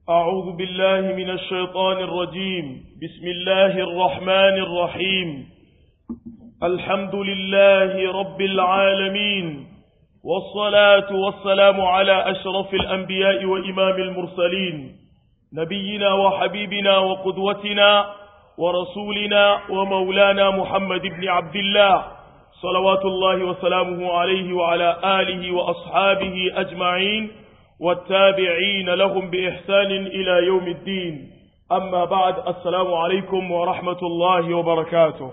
أعوذ بالله من الشيطان الرجيم بسم الله الرحمن الرحيم الحمد لله رب العالمين والصلاة والسلام على أشرف الأنبياء وإمام المرسلين نبينا وحبيبنا وقدوتنا ورسولنا ومولانا محمد بن عبد الله صلوات الله وسلامه عليه وعلى آله وأصحابه أجمعين والتابعين لهم بإحسان إلى يوم الدين أما بعد السلام عليكم ورحمة الله وبركاته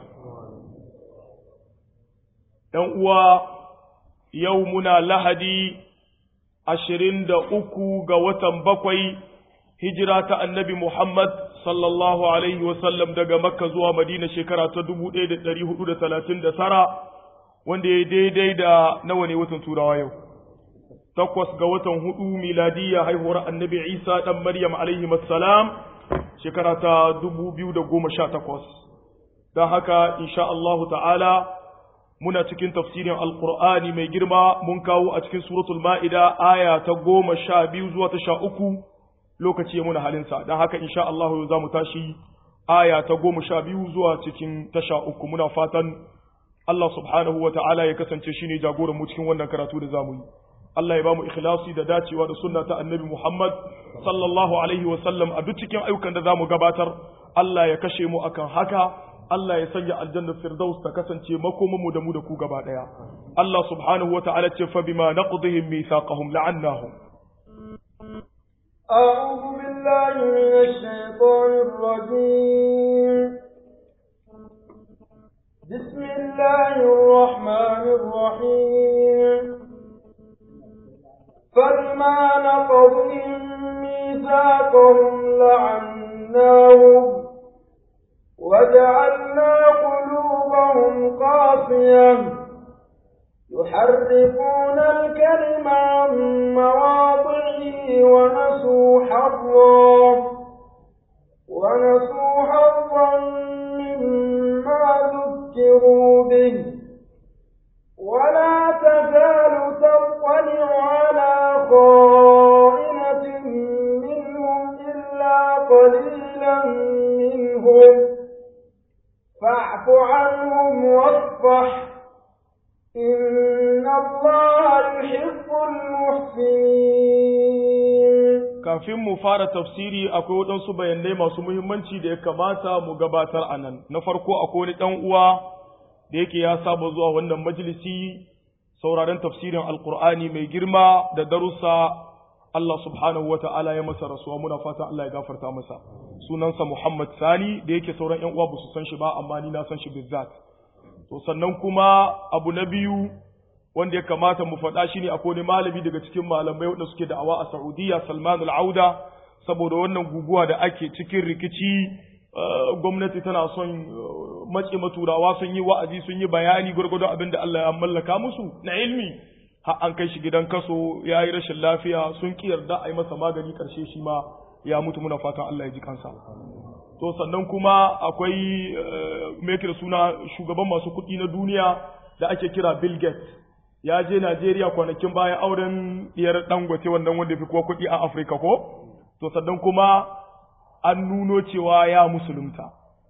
يوم يومنا لهدي عشرين دا أكو قوة بقوي هجرة النبي محمد صلى الله عليه وسلم daga Makka zuwa Madina shekara ta 1439 wanda ya daidai da nawa ne watan Turawa yau takwas ga watan hudu miladiyya haihuwar annabi isa ɗan maryam alaihi salam shekara ta dubu biyu da goma sha takwas don haka insha Allah ta'ala muna cikin tafsirin alkur'ani mai girma mun kawo a cikin suratul ma'ida aya ta goma sha biyu zuwa ta sha uku lokaci muna halinsa don haka insha Allah za mu tashi aya ta goma sha biyu zuwa cikin ta sha uku muna fatan Allah subhanahu wa ta'ala ya kasance shine jagoran mu cikin wannan karatu da zamu yi Allah ya ba mu ikhlasi da dacewa da sunna ta annabi Muhammad sallallahu alaihi wa sallam a duk cikin ayyukan da zamu gabatar Allah ya kashe mu akan haka Allah ya sanya aljanna firdaus ta kasance makoman mu da mu da ku gaba daya Allah subhanahu wa ta'ala ce fa bima naqdihim mithaqahum la'annahum أعوذ بالله من الشيطان الرجيم بسم الله الرحمن الرحيم فبما نقضهم ميثاقهم لعناهم وجعلنا قلوبهم قاسية يحرفون الكلم عن مواضعه ونسوا حظا ونسوا حظا مما ذكروا به ولا تزال تطلع على خائنة منهم إلا قليلا منهم فاعف عنهم واصفح إن الله يحب المحسنين kafin mu fara tafsiri akwai waɗansu bayanai masu muhimmanci da ya kamata mu gabatar a nan na farko akwai wani ɗan uwa da yake ya saba zuwa wannan majalisi sauraron tafsirin alkur'ani mai girma da darussa Allah subhanahu wa ta'ala ya masa rasuwa muna fatan Allah ya gafarta masa sunansa Muhammad Sani da yake sauran ƴan uwa ba su san shi ba amma ni na san shi bizzat to sannan kuma abu na biyu wanda ya kamata mu faɗa shine akwai wani malami daga cikin malamai wanda suke da'awa a Saudiya Salman al-Auda saboda wannan guguwa da ake cikin rikici gwamnati tana son mace maturawa sun yi wa'azi sun yi bayani gwargwadon abin da Allah ya mallaka musu na ilmi har an kai shi gidan kaso ya yi rashin lafiya sun ki yarda a yi masa magani karshe shi ma ya mutu muna fatan Allah ya ji kansa to sannan kuma akwai mai da suna shugaban masu kuɗi na duniya da ake kira Bill Gates ya je Najeriya kwanakin bayan auren diyar dangote wannan wanda fi kowa kuɗi a Afirka ko to sannan kuma an nuno cewa ya musulunta.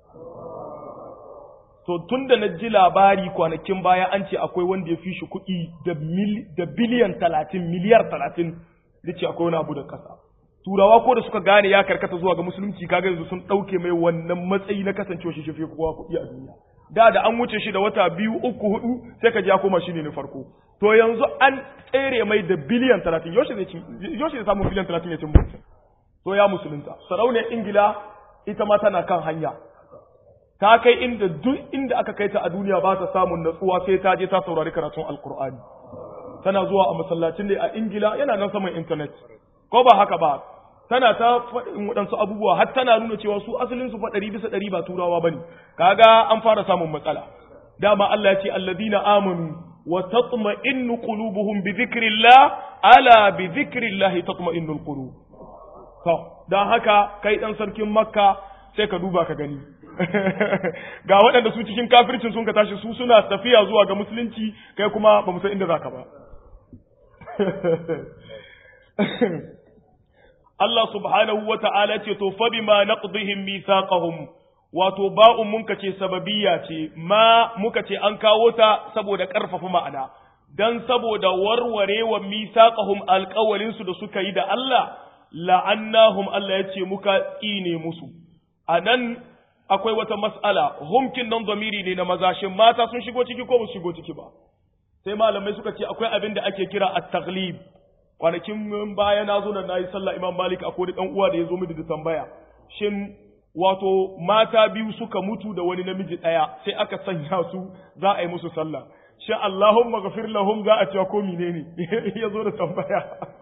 To tun da na ji labari kwanakin baya an ce akwai wanda ya fi shi kuɗi da biliyan talatin, miliyar talatin, da ce akwai wani abu da ƙasa. Turawa ko da suka gane ya karkata zuwa ga musulunci kaga yanzu sun ɗauke mai wannan matsayi na kasancewa shi shafe kowa kuɗi a duniya. Da da an wuce shi da wata biyu uku hudu sai ka ji ya koma shi ne na farko. To yanzu an tsere mai da biliyan talatin, yaushe zai samu biliyan talatin ya cin mutum. to ya musulunta sarauniyar ingila ita ma tana kan hanya ta kai inda duk inda aka kai ta a duniya ba ta samun natsuwa sai ta je ta saurari karatun alkur'ani tana zuwa a masallacin da a ingila yana nan saman intanet ko ba haka ba tana ta faɗin waɗansu abubuwa har tana nuna cewa su asalin su ɗari bisa ɗari ba turawa bane kaga an fara samun matsala dama Allah ya ce alladina amanu wa tatma'innu qulubuhum bi dhikrillah ala bi dhikrillah tatma'innul qulub To, don haka kai ɗan sarkin Makka sai ka duba ka gani. Ga waɗanda su cikin kafircin sun ka tashi su suna tafiya zuwa ga musulunci kai kuma ba mu san inda za ka ba. Allah subhanahu wa ta'ala ce to fa bima naqdihim mithaqahum wato ba'un muka ce sababiyya ce ma muka ce an kawo ta saboda ƙarfafa ma'ana dan saboda warwarewa mithaqahum alƙawalin su da suka yi da Allah la'annahum Allah ya ce muka tsine musu anan akwai wata mas'ala humkin nan zamiri ne na maza shin mata sun shigo ciki ko ba su shigo ciki ba sai malamai suka ce akwai abin da ake kira at-taghlib kwanakin baya na zo nan nayi sallah Imam Malik akwai dan uwa da ya zo mini da tambaya shin wato mata biyu suka mutu da wani namiji daya sai aka sanya su za a yi musu sallah shin Allahumma ghafir lahum za a ce ko menene ya zo da tambaya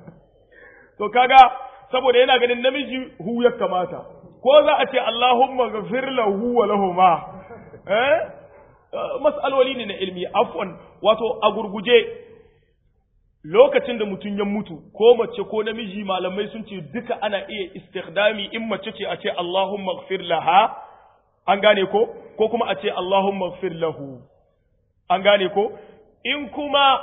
to kaga saboda yana ganin namiji hu ya kamata ko za a ce Allahumma ghafir lahu wa lahuma eh mas'aloli ne na ilmi afwan wato a gurguje lokacin da mutum ya mutu ko mace ko namiji malamai sun ce duka ana iya istikdami in mace ce a ce Allahumma ghafir laha an gane ko ko kuma a ce Allahumma ghafir lahu an gane ko in kuma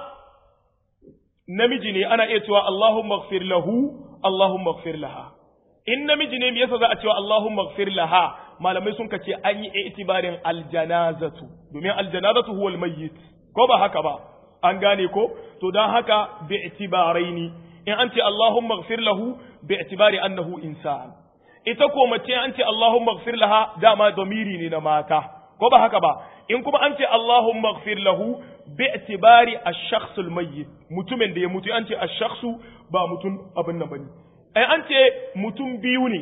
namiji ne ana iya cewa Allahumma ghafir lahu Allahumma ghafir laha in namiji ne me yasa za a cewa Allahumma ghafir laha malamai sun kace an yi itibarin aljanazatu domin aljanazatu huwal mayyit ko ba haka ba an gane ko to dan haka bi itibaraini in an ce Allahumma ghafir lahu bi itibari annahu insan ita ko mace an ce Allahumma ghafir laha dama domiri ne na mata ko ba haka ba in kuma an ce Allahumma ghafir lahu bi itibari ash-shakhs al-mayyit mutumin da ya mutu an ce ash-shakhsu ba mutum abin nan bane ai an ce mutum biyu ne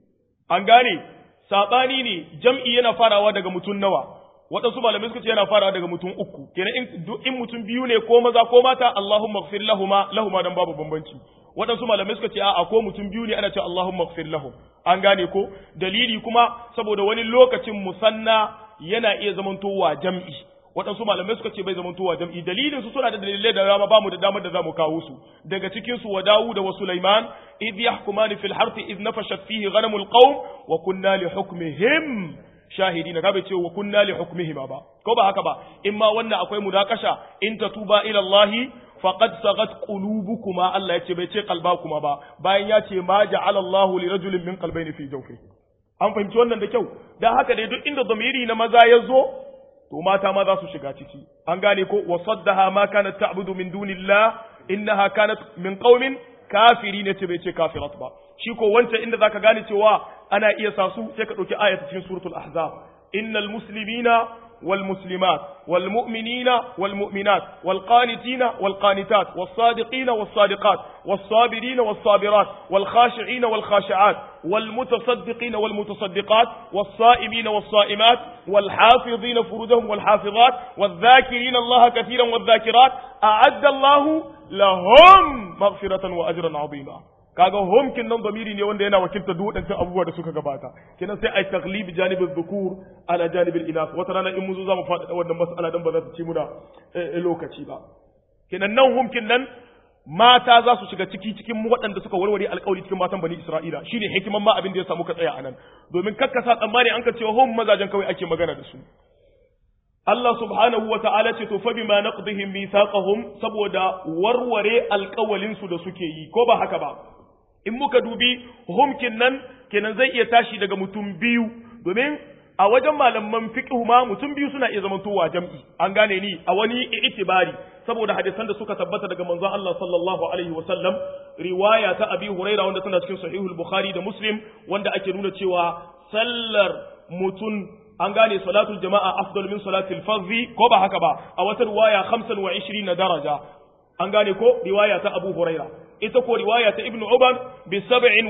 an gane sabani ne jam'i yana farawa daga mutum nawa waɗansu malamai suka ce yana farawa daga mutum uku kenan in in mutum biyu ne ko maza ko mata Allahumma ighfir lahuma lahuma dan babu bambanci waɗansu malamai suka ce a'a ko mutum biyu ne ana ce Allahumma ighfir lahum an gane ko dalili kuma saboda wani lokacin musanna yana iya zamantowa jam'i waɗansu malamai suka ce bai zamantowa jam'i dalilin su suna da dalilai da dama bamu da damar da zamu kawo su daga cikin su wa Dawud wa Sulaiman idh yahkumani fil harthi idh nafashat fihi ghanamul qawm wa kunna li hukmihim shahidina ka bai ce wa kunna li hukmihima ba ko ba haka ba in ma wannan akwai mudakasha in tatuba ila Allah faqad sagat qulubukuma Allah ya ce bai ce qalbakuma ba bayan ya ce ma ja'ala Allah li rajulin min qalbayni fi jawfi an fahimci wannan da kyau dan haka dai duk inda zamiri na maza ya zo to mata ma za su shiga ciki an gane ko wa saddaha ma kanat ta'budu min dunillah innaha kanat min qaumin kafiri ne ce bai ce kafirat ba shi ko wancan inda zaka gane cewa ana iya sa su sai ka dauki ayatu cikin suratul ahzab innal muslimina wal muslimat wal mu'minina wal mu'minat wal qanitina wal qanitat was sadiqina was sadiqat was sabirina was sabirat wal khashi'ina wal khashi'at wal mutasaddiqina wal mutasaddiqat was sa'imina was sa'imat wal hafizina furujahum wal hafizat wal dhakirina Allah katiran wal dhakirat a'adda Allah lahum maghfiratan wa ajran 'azima kaga hum kin nan zamiri ne wanda yana wakilta duk wadancan abubuwa da suka gabata kenan sai ai taglib janibin dhukur ala janibin inas wata rana in mun zo zamu faɗaɗa wannan mas'ala dan ba za ta ci muna lokaci ba kenan nan hum kin nan mata za su shiga ciki cikin waɗanda suka warware alƙawari cikin matan bani Isra'ila shine hikiman ma abin da ya samu ka tsaya anan domin kakkasa tsammani an ka cewa hum mazajen kawai ake magana da su Allah subhanahu wa ta'ala ce to fa bima naqdihim mithaqahum saboda warware alƙawalin su da suke yi ko ba haka ba in muka dubi humkin nan kenan zai iya tashi daga mutum biyu domin a wajen malaman fiqh ma mutum biyu suna iya zamantowa jam'i an gane ni a wani itibari saboda hadisan da suka tabbata daga manzon Allah sallallahu alaihi wa sallam riwaya ta Abi Huraira wanda tana cikin sahihul Bukhari da Muslim wanda ake nuna cewa sallar mutum an gane salatul jama'a afdal min salatil fardhi ko ba haka ba a wata riwaya 25 daraja an gane ko riwaya ta Abu Huraira ita ko riwaya ta Ibn Uban bi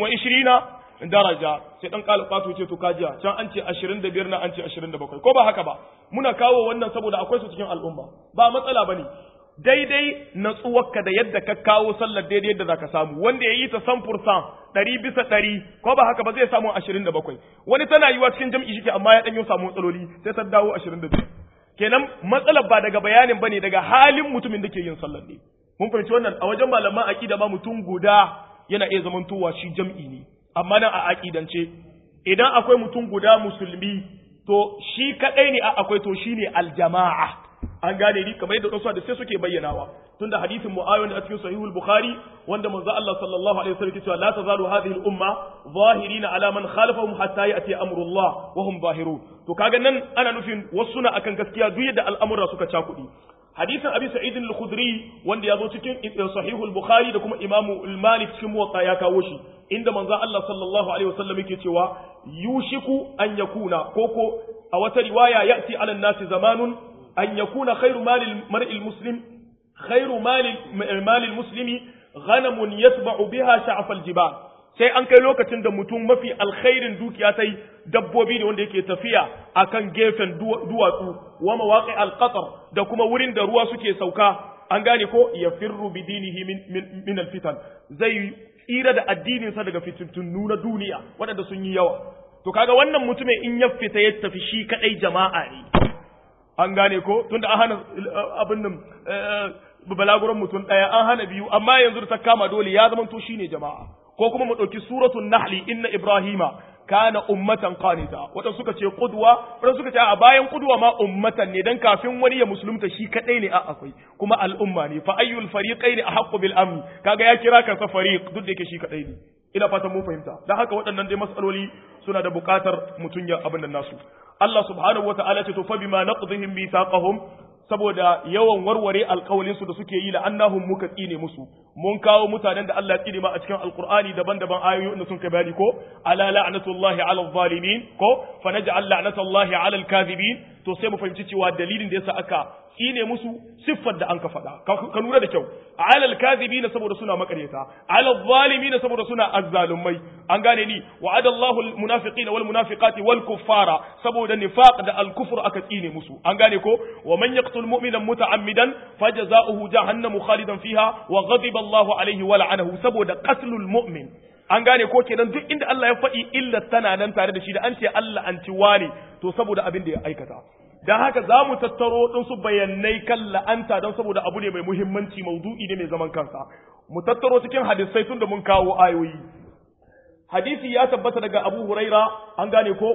27 daraja sai dan kalfato ce to kajiya can an ce 25 na an ce 27 ko ba haka ba muna kawo wannan saboda akwai su cikin al'umma ba matsala bane daidai natsuwarka da yadda ka kawo sallar daidai yadda zaka samu wanda ya yi ta san fursan ɗari bisa ɗari ko ba haka ba zai samu ashirin da bakwai wani tana yiwa cikin jam'i shi amma ya ɗanyo samu matsaloli sai ta dawo ashirin da biyu kenan matsalar ba daga bayanin bane daga halin mutumin da ke yin sallar ne mun fahimci wannan a wajen malaman aqida ma mutum guda yana iya zamantowa shi jam'i ne amma nan a aqidance idan akwai mutum guda musulmi to shi kadai ne a akwai to shine aljama'a an gane ni kamar yadda wasu da sai suke bayyanawa tunda hadisin mu'awiya a cikin sahihul bukhari wanda manzo Allah sallallahu alaihi wasallam cewa la tazalu hadhihi al-umma zahirina ala man khalafahum hatta ya'ti amrullah wa hum zahirun to kaga nan ana nufin wasu na akan gaskiya duk yadda al'amura suka cakudi hadisin abi sa'id al-khudri wanda ya zo cikin sahihul bukhari da kuma imamu al-malik cikin muwatta ya kawo shi inda manzo Allah sallallahu alaihi wasallam yake cewa yushiku an yakuna koko a wata riwaya ya'ti ala nasi zamanun an yakuna khairu malil mar'il muslim khairu malil malil muslimi ghanamun yatba'u biha sha'af al-jibal sai an kai lokacin da mutum mafi alkhairin dukiya sai dabbobi ne wanda yake tafiya akan gefen duwatsu wa mawaqi al-qatar da kuma wurin da ruwa suke sauka an gane ko yafirru bi dinihi min min al-fitan zai tsira da addininsa daga fitintunu na duniya waɗanda sun yi yawa to kaga wannan mutumin in ya fita ya tafi shi kadai jama'a ne an gane ko tunda an hana abin nan balaguran mutum ɗaya an hana biyu amma yanzu da ta kama dole ya zama to shine jama'a ko kuma mu ɗauki suratul nahli inna ibrahima kana ummatan qanita wadanda suka ce qudwa wadanda suka ce a bayan qudwa ma ummatan ne dan kafin wani ya musulunta shi kadai ne a akwai kuma al'umma ne fa ayyul fariqaini ahqqu bil amn kaga ya kira kansa fariq duk da yake shi kadai ne ina fatan mun fahimta dan haka waɗannan dai mas'aloli suna da buƙatar mutun ya abin nan nasu Allah subhanahu wataala ce to fa bima naqdihim mithaqahum saboda yawan warware alƙawalinsu da suke yi la'annahum muka tsine musu mun kawo mutanen da Allah ya tsine ma a cikin alƙur'ani daban-daban ayoyi inda sun kai bayani ko ala la'natullahi ala zalimin ko fa naj'al la'natullahi ala al-kadhibin to sai mu fahimci cewa dalilin da yasa aka tsine musu siffar da an ka faɗa ka lura da kyau ala al-kadhibin saboda suna makaryata ala zalimin saboda suna azzalumai an gane ni wa'ada Allahu al-munafiqina wal munafiqati wal kuffara saboda nifaq da al-kufr aka tsine musu an gane ko wa man yaqtul mu'mina muta'ammidan fajza'uhu jahannamu khalidan fiha wa ghadiba Allahu alayhi wa la'anahu saboda qatlul mu'min an gane ko kenan duk inda Allah ya faɗi illa tana nan tare da shi da an ce Allah an ci wane to saboda abin da ya aikata dan haka za mu tattaro ɗin su bayanai kan la'anta don saboda abu ne mai muhimmanci maudu'i ne mai zaman kansa mu tattaro cikin hadisai tun da mun kawo ayoyi hadisi ya tabbata daga Abu Huraira an gane ko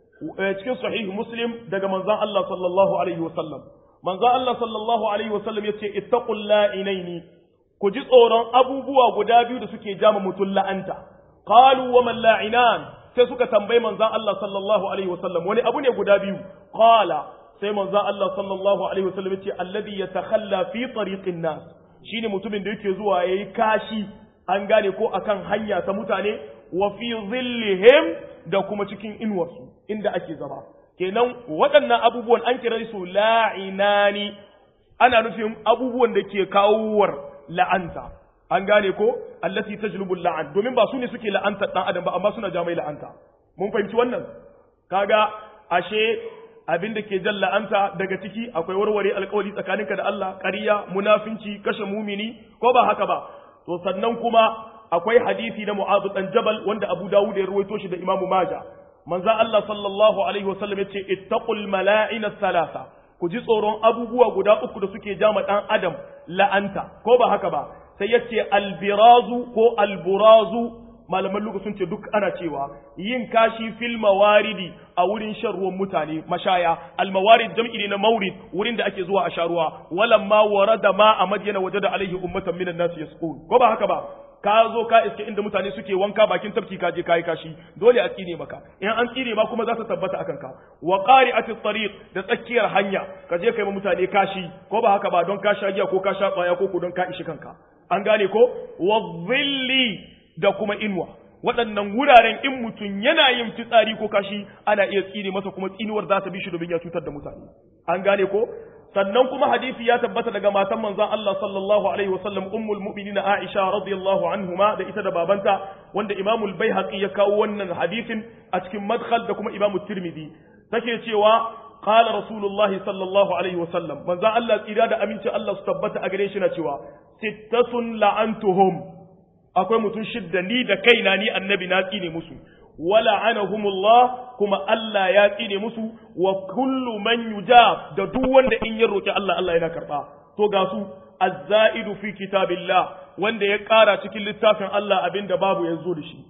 cikin sahih Muslim daga manzon Allah sallallahu alaihi wasallam manzon Allah sallallahu alaihi wasallam yace ittaqul la'inaini ku ji tsoron abubuwa guda biyu da suke jama mutum la'anta qalu wa man la'inan sai suka tambayi manzon Allah sallallahu alaihi wasallam wani abu ne guda biyu qala sai manzon Allah sallallahu alaihi wasallam yace alladhi yatakhalla fi tariqin nas shine mutumin da yake zuwa yayi kashi an gane ko akan hanya ta mutane wa fi zillihim da kuma cikin inuwarsu inda ake zama kenan waɗannan abubuwan an kira su la'inani ana nufin abubuwan da ke kawowar la'anta an gane ko allati tajlubul la'an domin ba su ne suke la'anta dan adam ba amma suna jamai la'anta mun fahimci wannan kaga ashe abin da ke jan la'anta daga ciki akwai warware alkawari tsakaninka da Allah ƙarya munafinci kashe mumini ko ba haka ba to sannan kuma akwai hadisi na Mu'adh dan Jabal wanda Abu Dawud ya ruwaito shi da Imam Majah manzo Allah sallallahu alaihi wasallam yace ittaqul mala'ina thalatha ku ji tsoron abubuwa guda uku da suke jama dan adam la'anta ko ba haka ba sai yace albirazu ko alburazu malaman lugu sun ce duk ana cewa yin kashi fil mawaridi a wurin shan ruwan mutane mashaya almawarid jam'i ne na maurid wurin da ake zuwa a sha ruwa walamma warada ma a madyana wajada alaihi ummatan minan nas yasqun ko ba haka ba ka zo ka iske inda mutane suke wanka bakin tafki ka je kai kashi dole a tsine maka in an tsine ma kuma za ta tabbata akan ka wa qari'ati tariq da tsakiyar hanya ka je kai ma mutane kashi ko ba haka ba don ka sha giya ko ka sha kwaya ko ko don ka ishi kanka an gane ko wa dhilli da kuma inuwa waɗannan wuraren in mutum yana yin fitsari ko kashi ana iya tsine masa kuma tsinuwar za ta bi shi domin ya cutar da mutane an gane ko sannan kuma hadisi ya tabbata daga matan manzon Allah sallallahu alaihi wasallam ummul mu'minina Aisha radiyallahu anhuma da ita da babanta wanda Imam al-Baihaqi ya kawo wannan hadisin a cikin madkhal da kuma Imam Tirmidhi take cewa qala Rasulullah sallallahu alaihi wasallam manzon Allah tsira da aminci Allah su tabbata a gare shi na cewa sittatun la'antuhum akwai mutum shidda ni da kaina ni annabi na tsine musu wala anahumullah kuma Allah ya tsine musu wa kullu man yujab da duk wanda in ya roki Allah Allah yana karba to ga su azzaidu fi kitabillah wanda ya ƙara cikin littafin Allah abinda babu ya zo da shi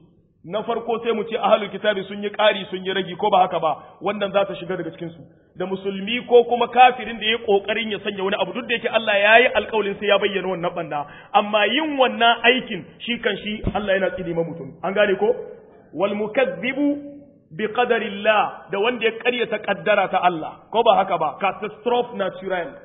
na farko sai mu ce ahlul kitabi sun yi ƙari sun yi ragi ko ba haka ba wannan za ta shiga daga cikin su da musulmi ko kuma kafirin da ya kokarin ya sanya wani abu duk da yake Allah ya yi alƙawarin sai ya bayyana wannan banda amma yin wannan aikin shi kan shi Allah yana tsini ma mutum an gane ko wal mukazzibu bi qadarillah da wanda ya ƙaryata kaddara ta Allah ko ba haka ba catastrophe natural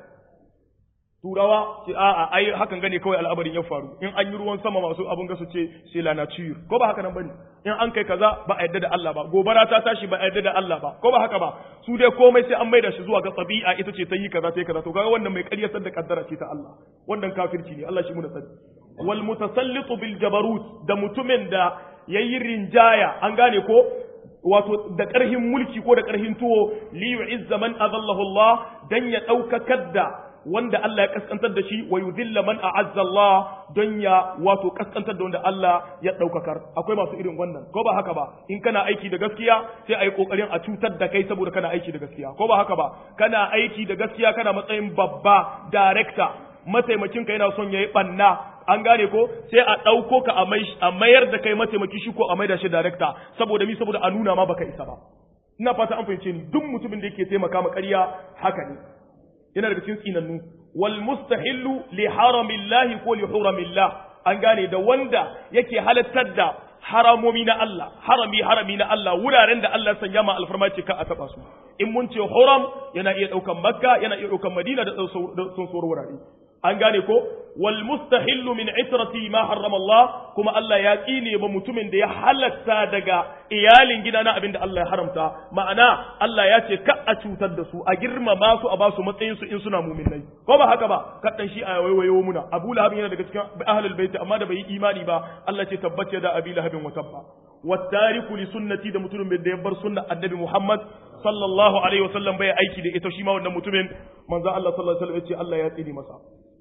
turawa ce a'a ai hakan gane kawai al'amarin ya faru in an yi ruwan sama masu abun ga su ce c'est la nature ko ba haka nan bane in an kai kaza ba a yadda da Allah ba gobara ta tashi ba a yadda da Allah ba ko ba haka ba su dai komai sai an maida shi zuwa ga tabi'a ita ce ta yi kaza ta yi kaza to kaga wannan mai ƙaryatar da kaddara ce ta Allah wannan kafirci ne Allah shi mu da sani wal mutasallitu bil jabarut da mutumin da yayi rinjaya an gane ko wato da ƙarhin mulki ko da ƙarhin tuwo li yu'izza man azallahu Allah dan ya daukakar da wanda Allah ya kaskantar da shi wa yudhilla man a'azza Allah don ya wato kaskantar da wanda Allah ya daukakar akwai masu irin wannan ko ba haka ba in kana aiki da gaskiya sai ayi kokarin a cutar da kai saboda kana aiki da gaskiya ko ba haka ba kana aiki da gaskiya kana matsayin babba director mataimakin ka yana son yayi banna an gane ko sai a dauko ka a mayar da kai mataimaki shi ko a maida shi director saboda mi saboda a nuna ma baka isa ba ina fata an fahimce ni duk mutumin da yake taimaka ma ƙarya haka ne yana daga cikin tsinannu wal mustahillu li haramillahi ko li huramillah an gane da wanda yake halattar da haramomi na Allah harami harami na Allah wuraren da Allah sanya ma alfarma ce ka a taba su in mun ce huram yana iya daukan makka yana iya daukan madina da sun sauran wurare an gane ko wal mustahillu min itrati ma harrama Allah kuma Allah ya tsine ba mutumin da ya halatta daga iyalin gida na abinda Allah ya haramta ma'ana Allah ya ce ka a cutar da su a girmama su a ba su matsayin su in suna mu'minai ko ba haka ba kaddan shi a waiwayo muna Abu Lahab yana daga cikin ahlul bait amma da bai yi imani ba Allah ce tabbace da Abi Lahabin wa tabba wattariku li sunnati da mutumin da ya bar sunna annabi Muhammad sallallahu alaihi wasallam bai aiki da ita shi ma wannan mutumin manzo Allah sallallahu alaihi wasallam ya ce Allah ya tsine masa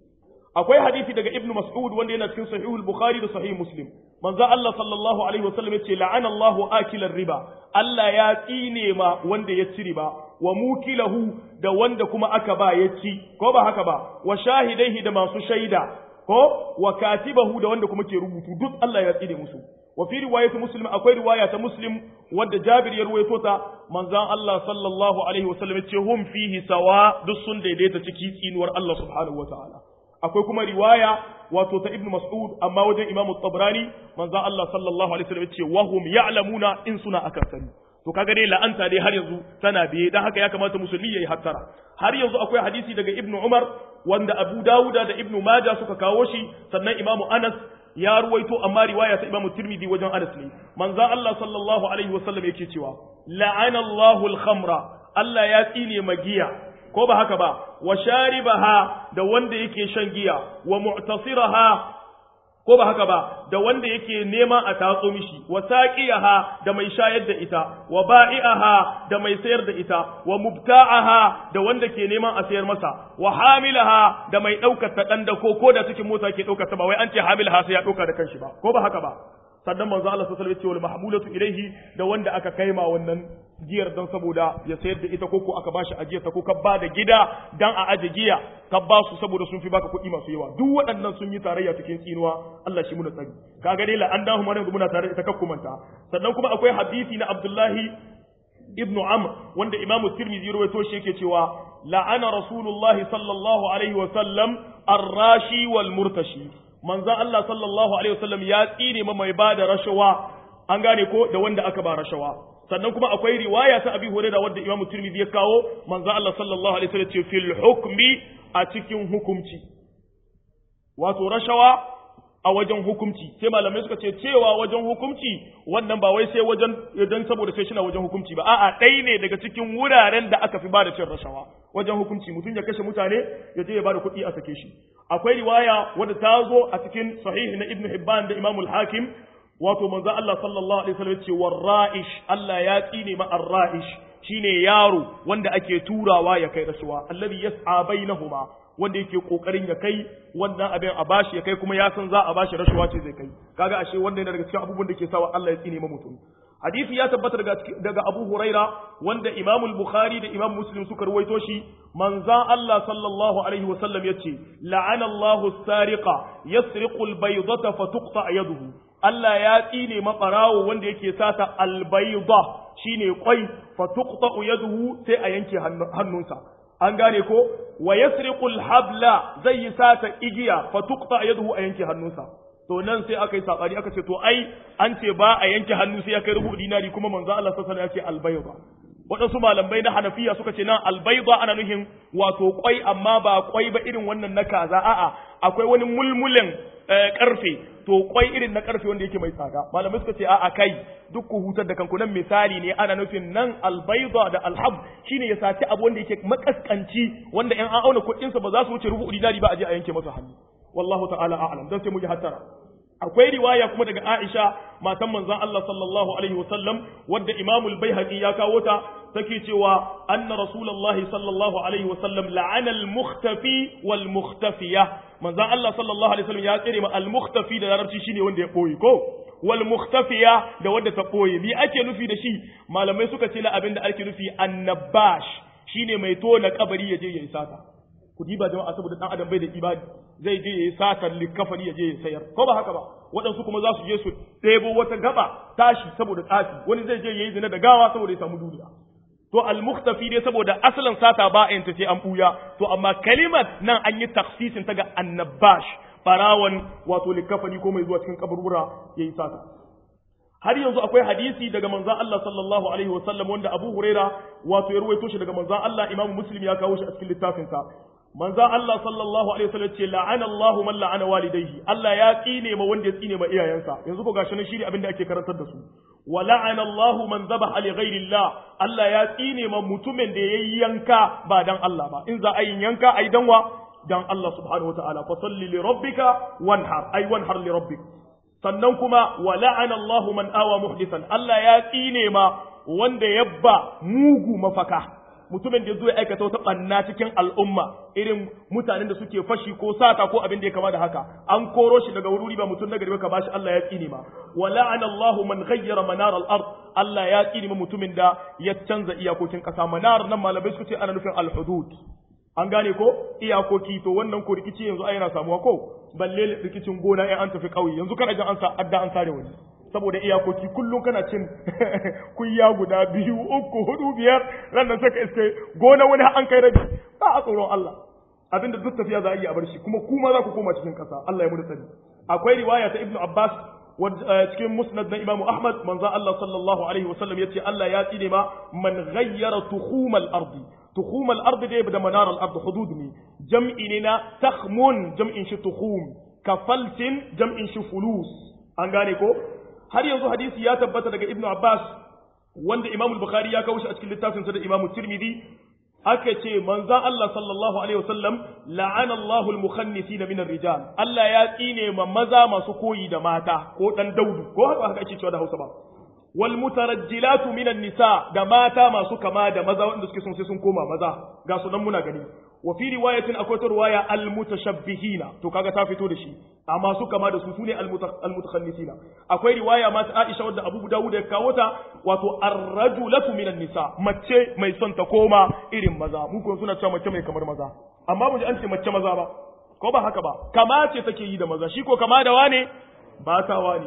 akwai hadisi daga ibnu mas'ud wanda yana cikin sahihul bukhari da sahih muslim manzo Allah sallallahu alaihi wasallam yace la'ana Allahu akilar riba Allah ya tsine ma wanda ya ci riba wa mukilahu da wanda kuma aka ba ya ci ko ba haka ba wa shahidaihi da masu shaida ko wa katibahu da wanda kuma ke rubutu duk Allah ya tsine musu wa fi riwayati muslim akwai riwaya ta muslim wadda Jabir ya ruwaito ta manzon Allah sallallahu alaihi wasallam yace hum fihi sawa duk sun daidaita ciki tsinuwar Allah subhanahu wataala akwai kuma riwaya wato ta ibnu mas'ud amma wajen imam tabrani manzo Allah sallallahu alaihi wasallam ce wahum ya'lamuna in suna akan sani to kaga dai la'anta dai har yanzu tana biye dan haka ya kamata musulmi yayi hattara har yanzu akwai hadisi daga ibnu umar wanda abu dawuda da ibnu majah suka kawo shi sannan imam anas ya ruwaito amma riwaya ta imam tirmidhi wajen anas ne manzo Allah sallallahu alaihi wasallam yake cewa la'ana Allahu al-khamra Allah ya tsine magiya ko ba haka ba wa sharibaha da wanda yake shan giya wa mu'tasiraha ko ba haka ba da wanda yake nema a tatso mishi wa saqiyaha da mai shayar da ita wa ba'i'aha da mai sayar da ita wa mubta'aha da wanda ke neman a sayar masa wa hamilaha da mai daukar ta dan da ko ko da cikin mota ke daukar ta ba wai an ce hamilaha sai ya dauka da kanshi ba ko ba haka ba sannan manzo Allah sallallahu alaihi wasallam ya ce wal mahmulatu ilaihi da wanda aka kaima wannan giyar dan saboda ya sayar da ita koko aka bashi ajiyar ta ko ka ba da gida dan a aje giya ka ba su saboda sun fi baka kuɗi masu yawa duk waɗannan sun yi tarayya cikin tsinuwa Allah shi muna tsari kaga dai la an dahu mana muna tare da ita kakkumanta sannan kuma akwai hadisi na Abdullahi ibn Amr wanda Imam Tirmidhi rawaito shi yake cewa la'ana Rasulullahi sallallahu alaihi wa sallam ar-rashi wal murtashi manzon Allah sallallahu alaihi wasallam ya tsine ma mai bada rashawa an gane ko da wanda aka ba rashawa sannan kuma akwai riwaya ta Abi Hurairah wadda Imam Tirmidhi ya kawo manzon Allah sallallahu alaihi wasallam ce fil hukmi a cikin hukumci wato rashawa a wajen hukumci sai malamai suka ce cewa wajen hukumci wannan ba wai sai wajen idan saboda sai shina wajen hukumci ba a'a ɗai ne daga cikin wuraren da aka fi bada cin rashawa wajen hukumci mutum ya kashe mutane ya je ya bada kuɗi a sake shi akwai riwaya wadda ta zo a cikin sahih na ibnu hibban da imamul hakim wato manzo Allah sallallahu alaihi wasallam ce warra'ish Allah ya tsine ma arra'ish shine yaro wanda ake turawa ya kai rasuwa alladhi yas'a bainahuma wanda yake kokarin ya kai wannan abin a bashi ya kai kuma ya san za a bashi rashuwa ce zai kai kaga ashe wannan yana daga cikin abubuwan da ke sawa Allah ya tsine ma mutum hadisi ya tabbata daga daga Abu Huraira wanda Imam al-Bukhari da Imam Muslim suka ruwaito shi manzan Allah sallallahu alaihi wasallam yace la'ana Allahu as-sariqa yasriqu al-baydata fa tuqta yaduhu Allah ya tsine mabarawo wanda yake sata albayda shine kwai fa tuqta yaduhu sai a yanke hannunsa an gane ko wa yasriqul habla zai yi sata igiya fa tuqta yaduhu a yanke hannunsa to nan sai aka yi sabari aka ce to ai an ce ba a yanke hannu sai ya kai rubu dinari kuma manzo Allah sallallahu alaihi wasallam ya ce albayda waɗansu malamai na hanafiya suka ce nan albaida ana nuhin wato kwai amma ba kwai ba irin wannan na kaza a'a akwai wani mulmulen karfe to kwai irin na karfe wanda yake mai tsada malamai suka ce a'a kai duk ku hutar da kanku nan misali ne ana nufin nan albaida da alhab shine ya saci abu wanda yake makaskanci wanda in an auna kuɗinsa ba za su wuce rubu dinari ba a je a yanke masa hannu wallahu ta'ala a'lam dan sai mu ji hattara akwai riwaya kuma daga Aisha matan manzon Allah sallallahu alaihi wasallam wadda Imam al-Baihaqi ya kawo ta take cewa anna Rasulullah sallallahu alaihi wasallam la'ana al-mukhtafi wal mukhtafiya manzon Allah sallallahu alaihi wasallam ya tsire ma al-mukhtafi da larabci shine wanda ya boye ko wal mukhtafiya da wanda ta boye bi ake nufi da shi malamai suka ce la abinda ake nufi annabash shine mai tona kabari ya je ya isata ku diba jama'a saboda dan adam bai da ibadi zai je yayi satar likafani ya je ya sayar ko ba haka ba waɗansu kuma za su je su ɗebo wata gaba tashi saboda tsafi wani zai je yayi zina da gawa saboda ya samu duniya to al-mukhtafi dai saboda asalin sata ba a yanta sai an buya to amma kalimat nan an yi taksisin ta ga annabash barawan wato likafani ko mai zuwa cikin kaburbura yayi sata har yanzu akwai hadisi daga manzon Allah sallallahu alaihi wasallam wanda Abu Huraira wato ya ruwaito shi daga manzon Allah Imam Muslim ya kawo shi a cikin littafinsa manzon Allah sallallahu alaihi wasallam ce la'ana Allah man la'ana walidayhi Allah ya tsine ma wanda ya tsine ma iyayensa yanzu ko gashi nan shine abin da ake karantar da su wa la'ana Allah man dhabaha li ghairi Allah Allah ya tsine ma mutumin da yayi yanka ba dan Allah ba in za a yin yanka ai dan wa dan Allah subhanahu wa ta'ala fa salli li rabbika wanhar ai wanhar li rabbik sannan kuma wa la'ana Allah man awa muhdisan Allah ya tsine ma wanda yabba mugu mafaka mutumin da zo ya aikata wata banna cikin al'umma irin mutanen da suke fashi ko sata ko abin da ya kama da haka an koro shi daga wuri ba mutum nagari ka bashi Allah ya tsine ma wa la'ana Allah man ghayyara manar al-ard Allah ya tsine ma mutumin da ya canza iyakokin kasa manar nan malamai suka ce ana nufin al-hudud an gane ko iyakoki to wannan ko rikici yanzu ai yana samuwa ko balle rikicin gona in an tafi kauye yanzu kana jin an sa adda an sare wani saboda iyakoki kullum kana cin kuyya guda biyu uku hudu biyar ran nan saka iske gona wani an kai rabi ba a tsoron Allah abinda duk tafiya za a yi a bar shi kuma kuma za ku koma cikin kasa Allah ya mu sani akwai riwaya ta Ibn Abbas cikin musnad na Imam Ahmad manzo Allah sallallahu alaihi wasallam yace Allah ya tsine ma man ghayyara tukhumal ardi tukhumal ardi dai da manar al ardi hudud ne jam'i ne na takhmun jam'in shi tukhum kafaltin jam'in shi fulus an gane ko har yanzu hadisi ya tabbata daga Ibn Abbas wanda Imam Bukhari ya kawo shi a cikin littafinsa da Imam Tirmidhi aka ce manzan Allah sallallahu alaihi wasallam la'ana Allahu al-mukhannisin min ar-rijal Allah ya tsine ma maza masu koyi da mata ko dan daudu ko haka haka ake cewa da Hausa ba wal mutarajjilatu min an-nisa da mata masu kama da maza wanda suke son sai sun koma maza ga su nan muna gani wa fi riwayatin akwai ta riwaya al-mutashabbihina to kaga ta fito da shi amma su kama da su sune al-mutakhannisina akwai riwaya ma ta Aisha wadda Abu Dawud ya kawo ta wato ar-rajulatu minan nisa mace mai son ta koma irin maza mu kun suna cewa mace mai kamar maza amma mu ji an ce mace maza ba ko ba haka ba kama ce take yi da maza shi ko kama da wane ba ta wane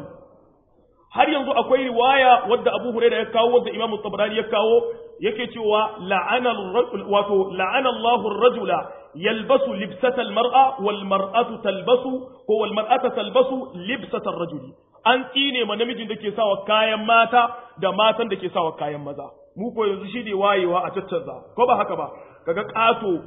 har yanzu akwai riwaya wadda Abu Hurairah ya kawo wadda Imam Tabarani ya kawo yake cewa la'ana wato la'ana Allahu ar-rajula yalbasu libsata al-mar'a wal mar'atu talbasu ko wal mar'atu talbasu libsata ar-rajuli an tsine ma namijin da ke sawa kayan mata da matan da ke sawa kayan maza mu ko yanzu shi ne wayewa a caccanza ko ba haka ba kaga kato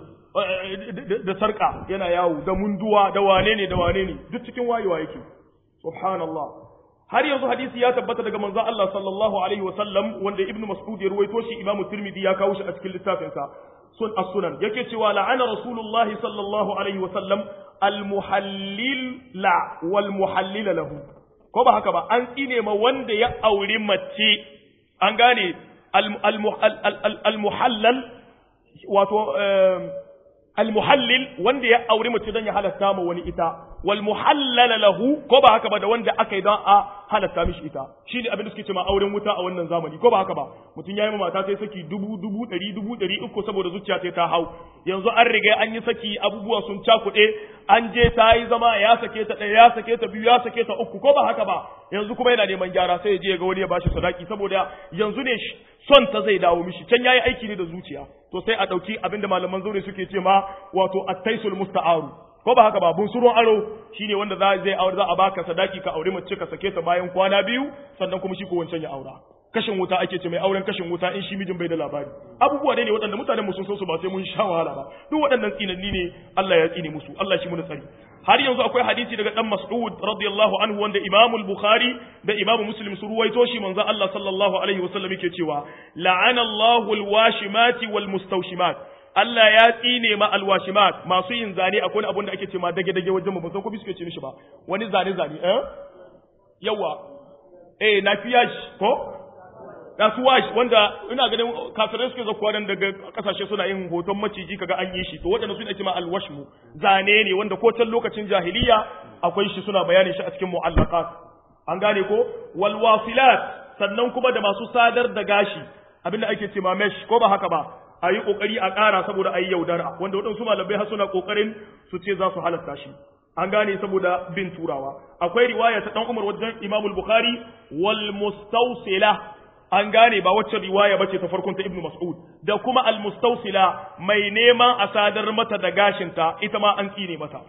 da sarka yana yawo da munduwa da wane ne da wane ne duk cikin wayewa yake subhanallah har yanzu hadisi ya tabbata daga manzon Allah sallallahu alaihi wa sallam wanda ibnu mas'ud ya ruwaito shi imamu tirmidhi ya kawo shi a cikin littafin sa sun as-sunan yake cewa la'ana rasulullahi sallallahu alaihi wa sallam al-muhallil la wal muhallil lahu ko ba haka ba an tsine ma wanda ya auri mace an gane al-muhallal wato al-muhallil wanda ya auri mace don ya halatta ma wani ita wal muhallala lahu ko ba haka ba da wanda aka yi don a halatta mishi ita shi ne abin da suke cewa auren wuta a wannan zamani ko ba haka ba mutum ya yi mata sai saki dubu dubu ɗari dubu ɗari uku saboda zuciya sai ta hau yanzu an riga an yi saki abubuwa sun cakuɗe an je ta yi zama ya sake ta ɗaya ya sake ta biyu ya sake ta uku ko ba haka ba yanzu kuma yana neman gyara sai ya je ga wani ya bashi sadaki saboda yanzu ne son ta zai dawo mishi can yayi aiki ne da zuciya to sai a ɗauki abinda malaman zaure suke ce ma wato attaisul musta'aru ko ba haka ba bunsurun aro shine wanda za zai aure za a baka sadaki ka aure mace ka sake ta bayan kwana biyu sannan kuma shi ko wancan ya aura kashin wuta ake ce mai auren kashin wuta in shi mijin bai da labari abubuwa ne waɗanda mutanen mu sun so su ba sai mun sha wahala ba duk waɗannan tsinanni ne Allah ya tsine musu Allah shi mun tsari har yanzu akwai hadisi daga dan Mas'ud radiyallahu anhu wanda Imam al-Bukhari da Imam Muslim su ruwaito shi manzo Allah sallallahu alaihi wasallam yake cewa la'ana Allahu al-washimati wal mustawshimat Allah ya tsine ma alwashimat masu yin zane akwai abin da ake ce ma dage dage wajen mu ban san ko suke ce mishi ba wani zane zane eh yawa eh na fiyash ko da su wash wanda ina ganin kafirai suke zakuwa nan daga kasashe suna yin hoton maciji kaga an yi shi to waɗanda su ne ake ma alwashmu zane ne wanda ko can lokacin jahiliya akwai shi suna bayanin shi a cikin mu'allaqat an gane ko wal wasilat sannan kuma da masu sadar da gashi abinda ake ce ma mesh ko ba haka ba a yi ƙoƙari a ƙara saboda a yi yaudara wanda waɗansu malamai har suna ƙoƙarin su ce za su halatta shi an gane saboda bin turawa akwai riwaya ta ɗan umar wajen imamul bukhari wal mustawsila an gane ba wacce riwaya bace ta farkon ta ibnu mas'ud da kuma al mustawsila mai neman a sadar mata da gashinta ita ma an tsine mata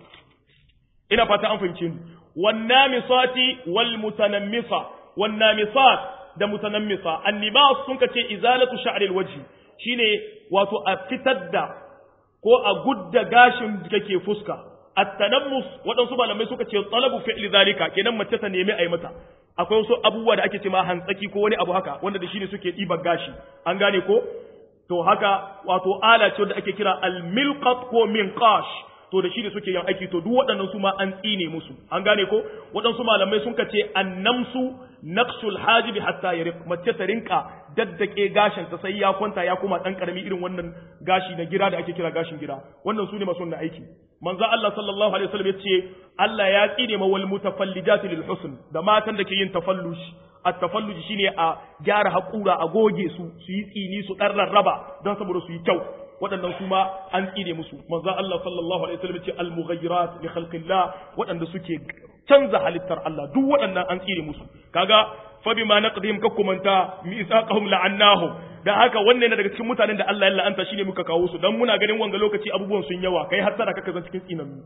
ina fata an fahimci ni wan namisati wal mutanammisa wan namisat da mutanammisa annibas sun kace izalatu sha'ril wajhi shine wato a fitar da ko a gudda gashin da ke fuska at-tanammus waɗansu malamai suka ce talabu fi'li zalika kenan mace ta nemi a yi mata akwai wasu abubuwa da ake ce ma hantsaki ko wani abu haka wanda da shine suke ɗiban gashi an gane ko to haka wato ala ce wanda ake kira al-milqat ko minqash to da shi da suke yin aiki to duk waɗannan su ma an tsine musu an gane ko waɗansu malamai sun ce annamsu naqsul hajibi hatta yariq mace ta rinka daddake gashin ta sai ya kwanta ya kuma dan karami irin wannan gashi na gira da ake kira gashin gira wannan su ne masu wannan aiki manzo Allah sallallahu alaihi wasallam yace Allah ya tsine ma wal mutafallijati lil husn da matan da ke yin tafallush at-tafalluj shine a gyara hakura a goge su su yi tsini su dan rarraba don saboda su yi kyau waɗannan su ma an tsine musu manzo Allah sallallahu alaihi wasallam ce al-mughayyirat li khalqillah waɗanda suke canza halittar Allah duk waɗannan an tsine musu kaga fa bima naqdihim kakkumanta misaqahum la'annahum dan haka wannan yana daga cikin mutanen da Allah ya la'anta shine muka kawo su dan muna ganin wanga lokaci abubuwan sun yawa kai har tara kaka zan cikin tsinannu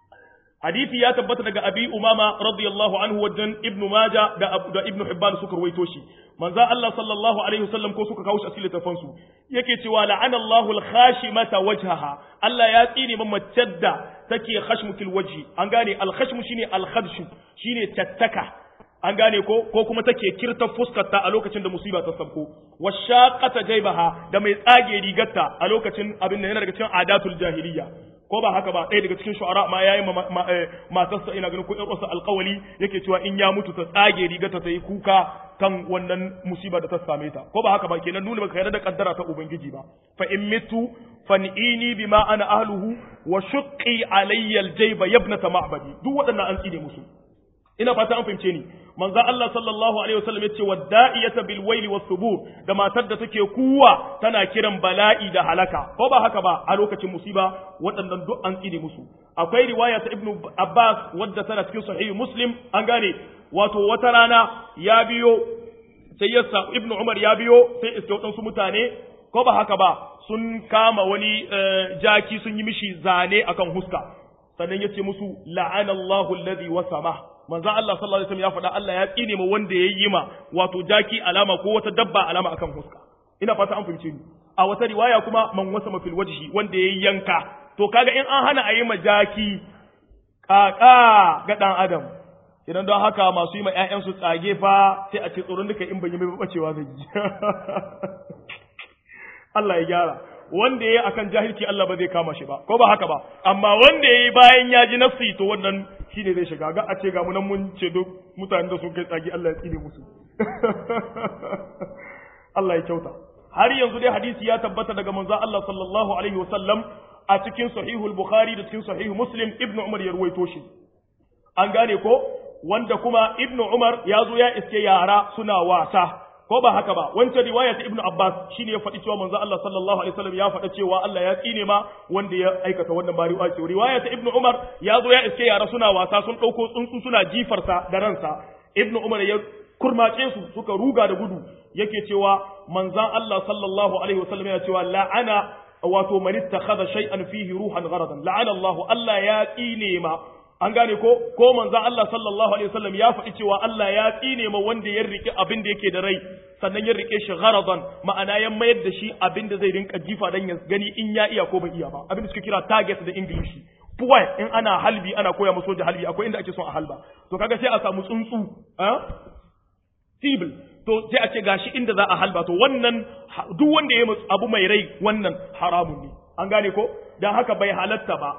hadisi ya tabbata daga abi umama radiyallahu anhu wajen ibnu maja da abu da ibnu hibban suka ruwaito shi manzo Allah sallallahu alaihi wasallam ko suka kawo shi a cikin littafin su yake cewa la'ana Allahu al-khashimata wajhaha Allah ya tsine man mace da take khashmutul wajhi an gane al-khashmu shine al-khadshu shine tattaka an gane ko ko kuma take kirta fuskarta a lokacin da musiba ta sabko washaqata jaybaha da mai tsage rigarta a lokacin abin da yana daga cikin adatul jahiliya ko ba haka ba ɗaya daga cikin shu'ara ma yayi matarsa ina ganin ko ƴar uwarsa alƙawali yake cewa in ya mutu ta tsage rigarta ta yi kuka kan wannan musiba da ta same ta ko ba haka ba kenan nuna baka yarda da kaddara ta ubangiji ba fa in mitu fan'ini bima ana ahluhu wa shuqqi alayya aljayba yabnata ma'badi duk waɗannan an tsine musu ina fata an fahimce ni manzo Allah sallallahu alaihi wasallam yace wadda'iyata bil waili was subur da matar da take kuwa tana kiran bala'i da halaka ko ba haka ba a lokacin musiba waɗannan duk an tsine musu akwai riwaya ta ibnu abbas wadda tana cikin sahihi muslim an gane wato wata rana ya biyo sai yasa ibnu umar ya biyo sai iske waɗansu mutane ko ba haka ba sun kama wani jaki sun yi mishi zane akan huska sannan yace musu la'anallahu alladhi wasama manzo Allah sallallahu alaihi wasallam ya faɗa Allah ya tsine ma wanda ya yi ma wato jaki alama ko wata dabba alama akan huska ina fata an fahimce ni a wata riwaya kuma man wasa fil wajhi wanda ya yanka to kaga in an hana a yi ma jaki kaka ga dan adam idan don haka masu yi ma ƴaƴansu tsage fa sai a ce tsoron duka in ban yi mai bacewa zai yi Allah ya gyara wanda ya yi akan jahilci Allah ba zai kama shi ba ko ba haka ba amma wanda ya yi bayan ya ji nafsi to wannan shine zai shiga ga a ce ga munan mun ce duk mutanen da sun kai tsagi Allah ya tsine musu Allah ya kyauta har yanzu dai hadisi ya tabbata daga manzo Allah sallallahu alaihi wasallam a cikin sahihul bukhari da cikin sahihu muslim ibn umar ya ruwaito shi an gane ko wanda kuma ibnu umar ya zo ya iske yara suna wasa ko ba haka ba wancan riwaya ta ibnu abbas shine ya faɗi cewa manzo Allah sallallahu alaihi wasallam ya faɗa cewa Allah ya tsine ma wanda ya aikata wannan bari wa ce riwaya ta ibnu umar ya zo ya iske yara suna wasa sun ɗauko tsuntsu suna jifarsa da ransa ibnu umar ya kurmace su suka ruga da gudu yake cewa manzan Allah sallallahu alaihi wasallam yana cewa la'ana wato man ittakhadha shay'an fihi ruhan gharadan la'ana Allah Allah ya tsine ma an gane ko ko manzan Allah sallallahu alaihi wasallam ya faɗi cewa Allah ya tsine ma wanda ya rike abin da yake da rai sannan ya rike shi gharadan ma'ana ya mayar da shi abin da zai rinka jifa dan ya gani in ya iya ko bai iya ba abin da suke kira target da English puwai in ana halbi ana koya musu da halbi akwai inda ake son a halba to kaga sai a samu tsuntsu sibil to sai a ce gashi inda za a halba to wannan duk wanda ya abu mai rai wannan haramun ne an gane ko dan haka bai halatta ba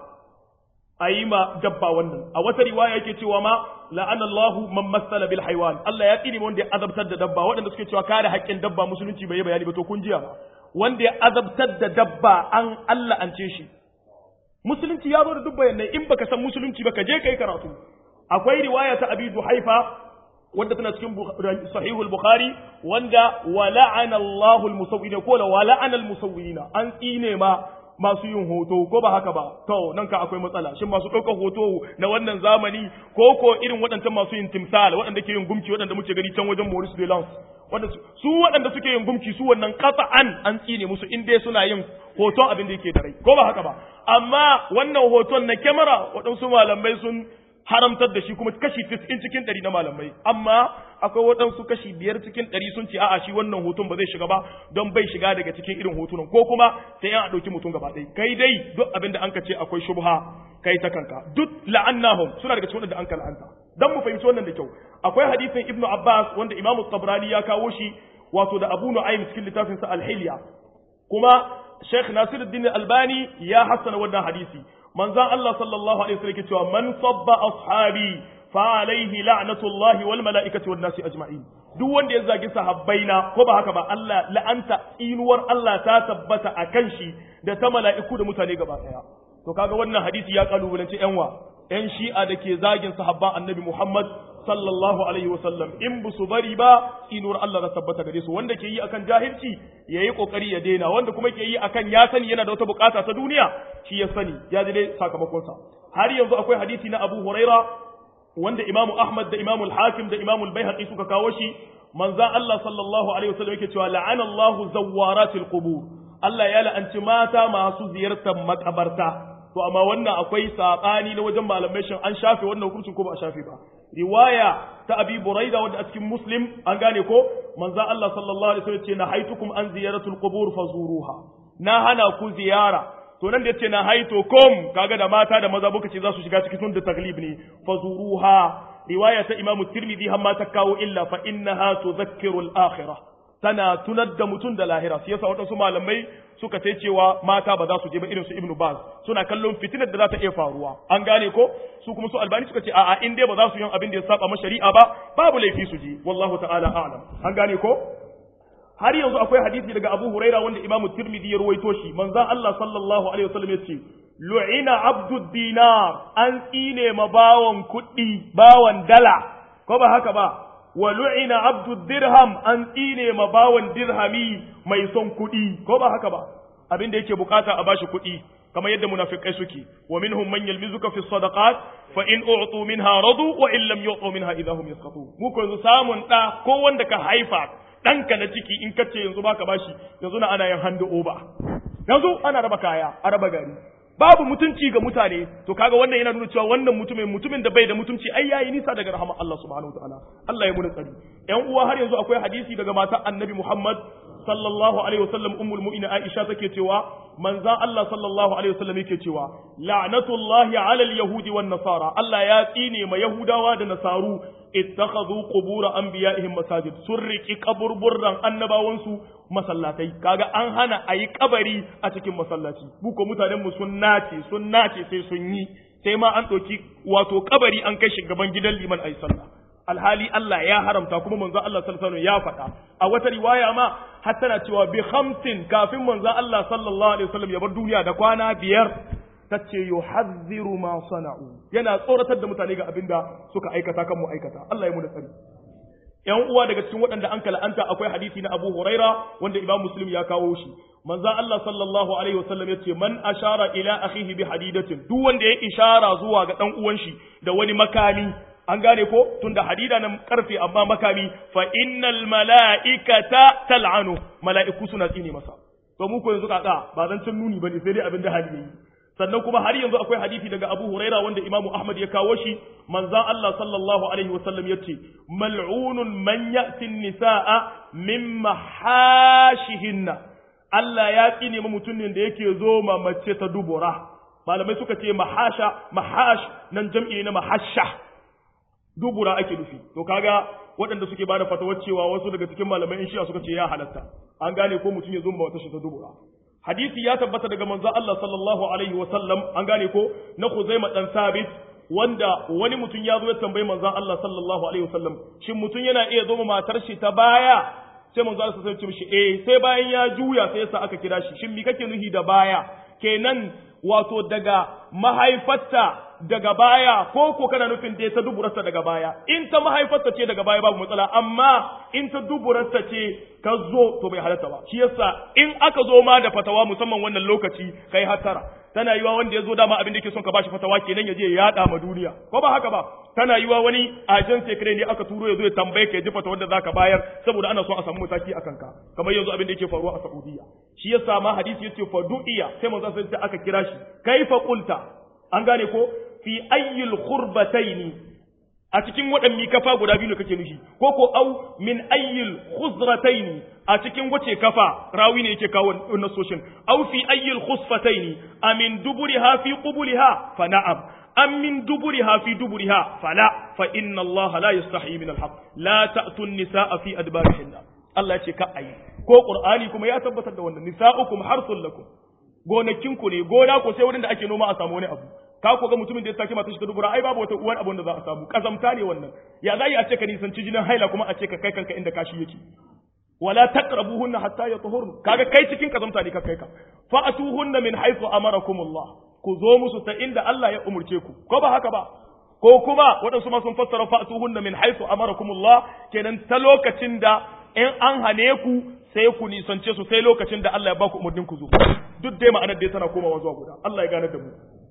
a yi ma dabba wannan a wata riwaya yake cewa ma la'ana Allahu man masala bil haywan Allah ya tsine wanda ya azabtar da dabba waɗanda suke cewa kare haƙƙin dabba musulunci bai yi bayani ba to kun jiya ba wanda ya azabtar da dabba an Allah an ce shi musulunci ya zo da duk bayanai in baka san musulunci ba ka je kai karatu akwai riwaya ta Abi Duhaifa wanda tana cikin sahihul bukhari wanda wa la'ana Allahu al-musawwina ko la wa la'ana al-musawwina an tsine ma masu yin hoto ko ba haka ba to nan ka akwai matsala shin masu ɗaukar hoto na wannan zamani ko ko irin waɗancan masu yin timsal waɗanda ke yin gumki waɗanda muke gani can wajen Maurice de Lens wanda su waɗanda suke yin gumki su wannan qat'an an tsine musu in dai suna yin hoton abin da yake da rai ko ba haka ba amma wannan hoton na kyamara waɗansu malamai sun haramtar da shi kuma kashi 90 cikin 100 na malamai amma akwai waɗansu kashi biyar cikin 100 sun ce a'a shi wannan hoton ba zai shiga ba don bai shiga daga cikin irin hotunan ko kuma sai an ɗauki mutum gaba ɗaya kai dai duk abin da an ka ce akwai shubha kai ta kanka duk la'annahum suna daga cikin wanda an ka la'anta dan mu fahimci wannan da kyau akwai hadisin ibnu abbas wanda imamu tabrani ya kawo shi wato da abu nu'aym cikin littafin sa al-hilya kuma sheikh nasiruddin albani ya hassana wannan hadisi manzon Allah sallallahu alaihi wasallam yake cewa man sabba ashabi fa alaihi la'natullahi wal mala'ikati wan nasi ajma'in duk wanda ya zagi sahabbaina ko ba haka ba Allah la'anta tsinuwar Allah ta tabbata akan shi da ta mala'iku da mutane gaba daya to kaga wannan hadisi ya kalubalance yan wa yan shi'a da ke zagin sahabban annabi Muhammad sallallahu alaihi wasallam in bu su bari ba tsinuwar Allah ta tabbata gare su wanda ke yi akan jahilci yayi kokari ya daina wanda kuma ke yi akan ya sani yana da wata bukata ta duniya shi ya sani ya ji dai sakamakon sa har yanzu akwai hadisi na Abu Huraira wanda Imam Ahmad da Imam Al-Hakim da Imam Al-Baihaqi suka kawo shi manzon Allah sallallahu alaihi wasallam yake cewa la'ana Allahu zawwaratil qubur Allah ya la'anci mata masu ziyartar makabarta to amma wannan akwai sabani na wajen malamai shin an shafe wannan hukuncin ko ba a shafe ba riwaya ta abi buraida wanda a cikin muslim an gane ko manzo Allah sallallahu alaihi wasallam ce na haitukum an ziyaratul qubur fazuruha na hana ku ziyara to nan da yace na haito kom kaga da mata da maza buka ce za su shiga cikin tun da taglib ne fazuruha riwaya ta imam tirmidhi hamma ta kawo illa fa innaha tudhakkiru al-akhirah tana tunar da mutum da lahira shi yasa waɗansu malamai suka ce cewa mata ba za su je ba irin su ibnu baz suna kallon fitinar da za ta iya faruwa an gane ko su kuma su albani suka ce a'a in dai ba za su yi abin da ya saba ma shari'a ba babu laifi su je wallahu ta'ala a'lam an gane ko har yanzu akwai hadisi daga Abu Huraira wanda Imam Tirmidhi ya ruwaito shi manzon Allah sallallahu alaihi wasallam ya ce lu'ina abdud dinar an tsine ma bawan kuɗi bawan dala ko ba haka ba wa lu'ina abdu dirham an tsine ma bawan dirhami mai son kuɗi ko ba haka ba abin da yake bukata a bashi kuɗi kamar yadda munafikai suke wa minhum man yalmizuka fi sadaqat fa in u'tu minha radu wa in lam yu'tu minha idahum yasqatun mu ko yanzu samun da ko wanda ka haifa ɗanka na ciki in kace yanzu baka bashi yanzu na ana yin hand over yanzu ana raba kaya a raba gari babu mutunci ga mutane to kaga wannan yana nuna cewa wannan mutumin mutumin da bai da mutunci ai yayi nisa daga rahama Allah subhanahu wataala Allah ya muna tsari ƴan uwa har yanzu akwai hadisi daga matar Annabi Muhammad sallallahu alaihi wasallam ummul mu'minin Aisha take cewa manzan Allah sallallahu alaihi wasallam yake cewa la'natullahi ala al-yahudi wan nasara Allah ya tsine ma yahudawa da nasaru ittakhadhu qubur anbiya'ihim masajid sun riki kaburburran annabawansu masallatai kaga an hana ayi kabari a cikin masallaci buko mutanen mu sun nace sun nace sai sun yi sai ma an ɗauki wato kabari an kai shi gaban gidan liman ayi sallah alhali Allah ya haramta kuma manzo Allah sallallahu alaihi ya faɗa a wata riwaya ma har tana cewa bi khamsin kafin manzo Allah sallallahu alaihi wasallam ya bar duniya da kwana biyar tace yuhadhdhiru ma sana'u yana tsoratar da mutane ga abinda suka aikata kan mu aikata Allah ya mu da tsari ‘yan uwa daga cikin waɗanda an kala'anta akwai hadisi na Abu Huraira wanda Imam Muslim ya kawo shi. Manzo Allah sallallahu alaihi wasallam ya ce man ashara ila akhihi bi hadidatin duk wanda ya ishara zuwa ga dan uwan shi da wani makami an gane ko tunda hadida nan karfe amma makami fa innal mala'ikata tal'anu mala'iku suna tsine masa to mu ko yanzu kaka ba zan cin nuni bane sai dai abin da hali yayi sannan kuma har yanzu akwai hadisi daga Abu Huraira wanda Imam Ahmad ya kawo shi manzon Allah sallallahu alaihi wasallam yace mal'unun man ya'ti nisaa min mahashihinna Allah ya tsine ma mutumin da yake zo ma mace ta dubura malamai suka ce mahasha mahash nan jam'i na mahasha dubura ake nufi to kaga waɗanda suke bada fatawar cewa wasu daga cikin malamai in shi'a suka ce ya halatta an gane ko mutum ya zo ma wata shi ta dubura hadisi ya tabbata daga manzo Allah sallallahu alaihi wa sallam an gane ko na Khuzaima dan Sabit wanda wani mutum ya zo ya tambayi manzo Allah sallallahu alaihi wa sallam shin mutum yana iya zo matar shi ta baya sai manzo Allah sai ya ce mishi eh sai bayan ya juya sai yasa aka kira shi shin me kake nuhi da baya kenan wato daga mahaifarta daga baya ko ko kana nufin da ta duburarta daga baya in ta mahaifarta ce daga baya babu matsala amma in ta duburarta ce ka zo to bai halatta ba shi yasa in aka zo ma da fatawa musamman wannan lokaci kai hatara tana yiwa wanda ya zo dama abin da yake son ka bashi fatawa kenan ya je ya yada ma duniya ko ba haka ba tana yiwa wani ajan sekre ne aka turo ya zo ya tambaye ka ya ji fatawar da zaka bayar saboda ana son a samu mataki akan ka kamar yanzu abin da yake faruwa a Saudiya shi yasa ma hadisi yace fa du'iya sai manzo sai aka kira shi kaifa qulta an gane ko fi ayyul khurbataini a cikin waɗanne kafa guda biyu ne kake nufi ko ko au min ayyul khuzrataini a cikin wace kafa rawi ne yake kawo nasoshin au fi ayyul khusfataini amin duburiha fi qubuliha fa na'am am min duburiha fi duburiha fala fa inna Allah la yastahi min al-haq la ta'tu an-nisaa fi adbarihinna Allah ya ce ka ayi ko Qur'ani kuma ya tabbatar da wannan nisa'ukum harsul lakum gonakinku ne gona ko sai wurin da ake noma a samu wani abu ka ko ga mutumin da ya sake matar shi ta dubura ai babu wata uwan abun da za a samu kazamta ne wannan ya zai a ce ka nisanci jinin haila kuma a ce ka kai kanka inda kashi yake wala taqrabuhunna hatta yatahurn kaga kai cikin kazamta ne ka kai ka fa atuhunna min haythu amarakumullah ku zo musu ta inda Allah ya umurce ku ko ba haka ba ko kuma waɗansu ma sun fassara fa atuhunna min haythu amarakumullah kenan ta lokacin da in an hane ku sai ku nisance su sai lokacin da Allah ya ba ku umurnin ku zo duk dai ma'anar dai tana komawa zuwa guda Allah ya gane da mu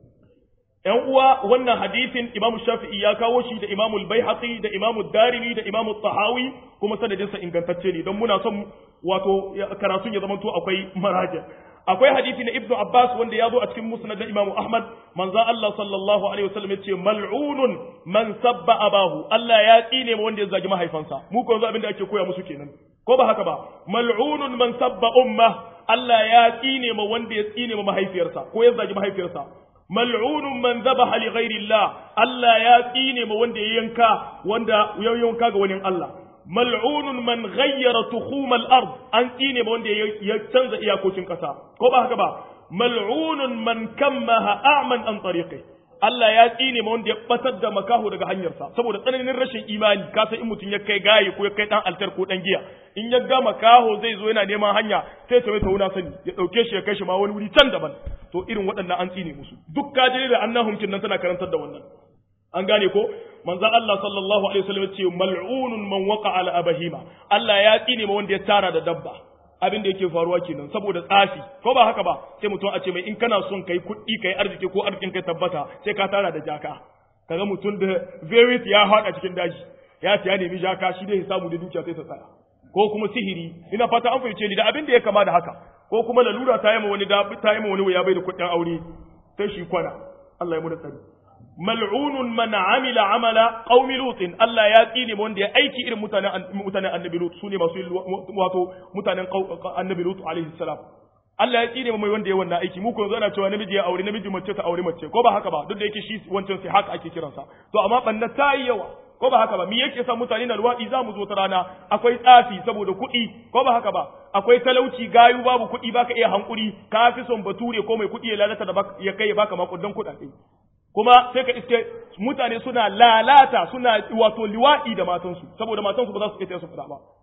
‘Yan uwa wannan hadisin Imam Shafi'i ya kawo shi da Imam Al-Baihaqi da Imam Darimi da Imam Tahawi kuma sanadinsa ingantacce ne don muna son wato karatun ya zamanto akwai maraja. Akwai hadisi na Ibn Abbas wanda ya zo a cikin Musnad da Imam Ahmad manzon Allah sallallahu alaihi wasallam yace mal'unun man sabba abahu Allah ya tsine ma wanda ya zagi mahaifansa mu ko yanzu abin da ake koya musu kenan ko ba haka ba mal'unun man sabba umma Allah ya tsine ma wanda ya tsine ma mahaifiyarsa ko ya zagi mahaifiyarsa mal'unun man zabaha li ghairillah Allah ya tsine ma wanda ya yanka wanda ya yanka ga wani Allah mal'unun man ghayyara tukhum al-ard an tsine ma wanda ya canza iyakokin kasa ko ba haka ba mal'unun man kammaha a'man an tariqi Allah ya tsine ma wanda ya batar da makaho daga hanyarsa saboda tsananin rashin imani ka san in mutum ya kai gaye ko ya kai dan altar ko dan giya in ya ga makaho zai zo yana neman hanya sai ta ta wuna sani ya dauke shi ya kai shi ma wani wuri can daban to irin waɗannan an tsine musu duk kaje da annahum nan tana karantar da wannan an gane ko manzo Allah sallallahu alaihi wasallam ya ce mal'unun man waqa ala abahima Allah ya tsine ma wanda ya tara da dabba abin da yake faruwa kenan saboda tsafi ko ba haka ba sai mutum a ce mai in kana son kai kuɗi kai arziki ko arzikin kai tabbata sai ka tara da jaka kaga mutum da very ya haɗa cikin daji ya ce ya nemi jaka shi dai ya samu da dukiya sai ta tsaya ko kuma sihiri ina fata an fahimce ni da abin da ya kama da haka ko kuma lalura ta yi ma wani ta yi ma wani ya bai da kuɗin aure sai shi kwana Allah ya mu da tsari mal'unun man amila amala qaumi lutin Allah ya tsine mu wanda ya aiki irin mutanen mutanen annabi lut sune masu wato mutanen annabi lut alaihi salam Allah ya tsine mu mai wanda ya wannan aiki mu ko yanzu ana cewa namiji ya aure namiji mace ta aure mace ko ba haka ba duk da yake shi wancan sai haka ake kiransa to amma banna ta yi yawa ko ba haka ba me yake sa mutane na luwaɗi za mu zo ta rana akwai tsafi saboda kuɗi ko ba haka ba akwai talauci gayu babu kuɗi baka iya hankuri ka fi son bature ko mai kuɗi ya lalata da ya kai ya baka makudan kuɗaɗe kuma sai ka iske mutane suna lalata suna wato liwaɗi da matansu saboda matansu ba za su iya su fada ba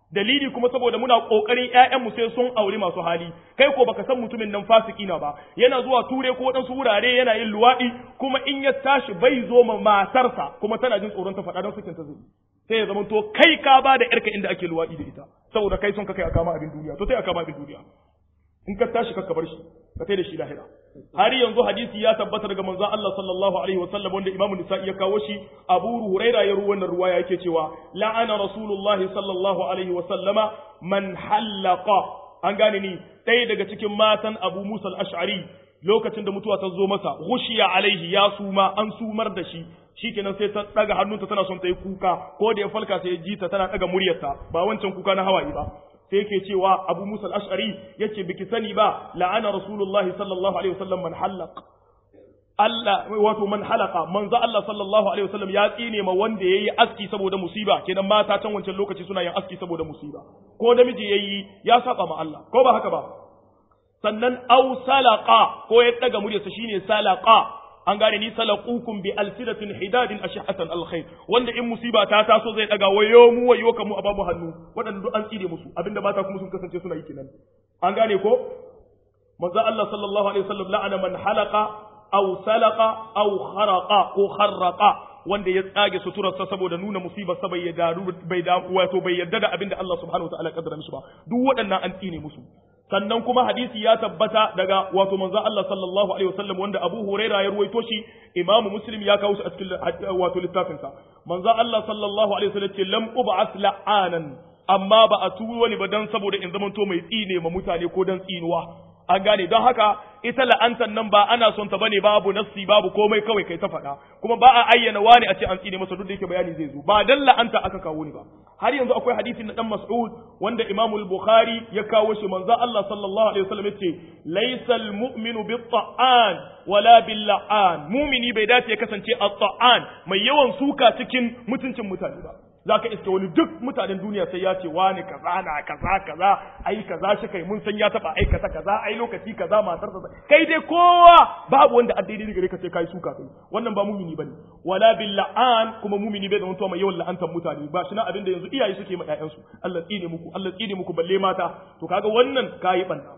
dalili kuma saboda muna kokarin ƴaƴan mu sai sun aure masu hali kai ko baka san mutumin nan fasiki na ba yana zuwa ture ko wadansu wurare yana yin luwadi kuma in ya tashi bai zo ma matarsa kuma tana jin tsoron ta faɗa don sakin ta zai sai ya zama to kai ka ba da yarka inda ake luwadi da ita saboda kai son ka kai a kama abin duniya to sai a kama abin duniya in ka tashi ka bar shi ka kai da shi lahira har yanzu hadisi ya tabbata daga manzon Allah sallallahu alaihi wasallam wanda Imam Nisa'i ya kawo shi Abu Huraira ya ruwa wannan ruwaya yake cewa la'ana Rasulullahi sallallahu alaihi wasallama man hallaqa an gane ni ɗaya daga cikin matan Abu Musa al-Ash'ari lokacin da mutuwa ta zo masa ghushiya alaihi ya suma an sumar da shi shikenan sai ta daga hannunta tana son ta yi kuka ko da ya falka sai ya ji ta tana daga muryarta ba wancan kuka na hawaye ba sai yake cewa Abu Musa al-Ash'ari yace biki sani ba la'ana Rasulullah sallallahu alaihi wasallam man halaq Allah wato man halaka manzo Allah sallallahu alaihi wasallam ya tsine ma wanda yayi aski saboda musiba kenan mata can wancan lokaci suna yin aski saboda musiba ko da miji yayi ya saba ma Allah ko ba haka ba sannan aw salaqa ko ya daga muryarsa shine salaqa an gane ni salaqukum bi alsidatin hidadin ashhatan alkhair wanda in musiba ta taso zai daga wayo mu wayo kamu a babu hannu wadanda duk an tsire musu abinda mata kuma sun kasance suna yi kenan an gane ko manzo Allah sallallahu alaihi wasallam la'ana man halaqa aw salaqa aw kharaqa ko kharraqa wanda ya tsage suturarsa saboda nuna musibar sa bai yadda bai da wato bai yadda da abinda Allah subhanahu wa ta'ala kaddara mishi ba duk waɗannan an tsine musu sannan kuma hadisi ya tabbata daga wato manzo Allah sallallahu alaihi wasallam wanda Abu Huraira ya ruwaito shi Imam Muslim ya kawo shi a cikin wato littafin sa manzo Allah sallallahu alaihi wasallam ce lam ub'ath la'anan amma ba a turo ni ba dan saboda in zamanto mai tsine ma mutane ko dan tsinuwa an gane don haka ita la'antar nan ba ana son ta bane babu nassi babu komai kawai kai ta faɗa kuma ba a ayyana wani a ce an tsine masa duk da yake bayani zai zo ba dan la'anta aka kawo ni ba har yanzu akwai hadisin na dan Mas'ud wanda Imam al-Bukhari ya kawo shi manzo Allah sallallahu alaihi wasallam yace laysal mu'minu bit-ta'an wala bil-la'an mu'mini bai dace ya kasance at-ta'an mai yawan suka cikin mutuncin mutane ba za ka iska wani duk mutanen duniya sai ya ce wani kaza na kaza kaza ai kaza shi kai mun san ya taba aikata kaza ai lokaci kaza matar ta kai dai kowa babu wanda addini ne gare ka sai kai suka kai wannan ba mumini bane wala bil la'an kuma mumini bai zama mai yawan la'antar mutane ba shi na abin da yanzu iyaye suke ma ƴaƴan su Allah tsine muku Allah tsine muku balle mata to kaga wannan kai banda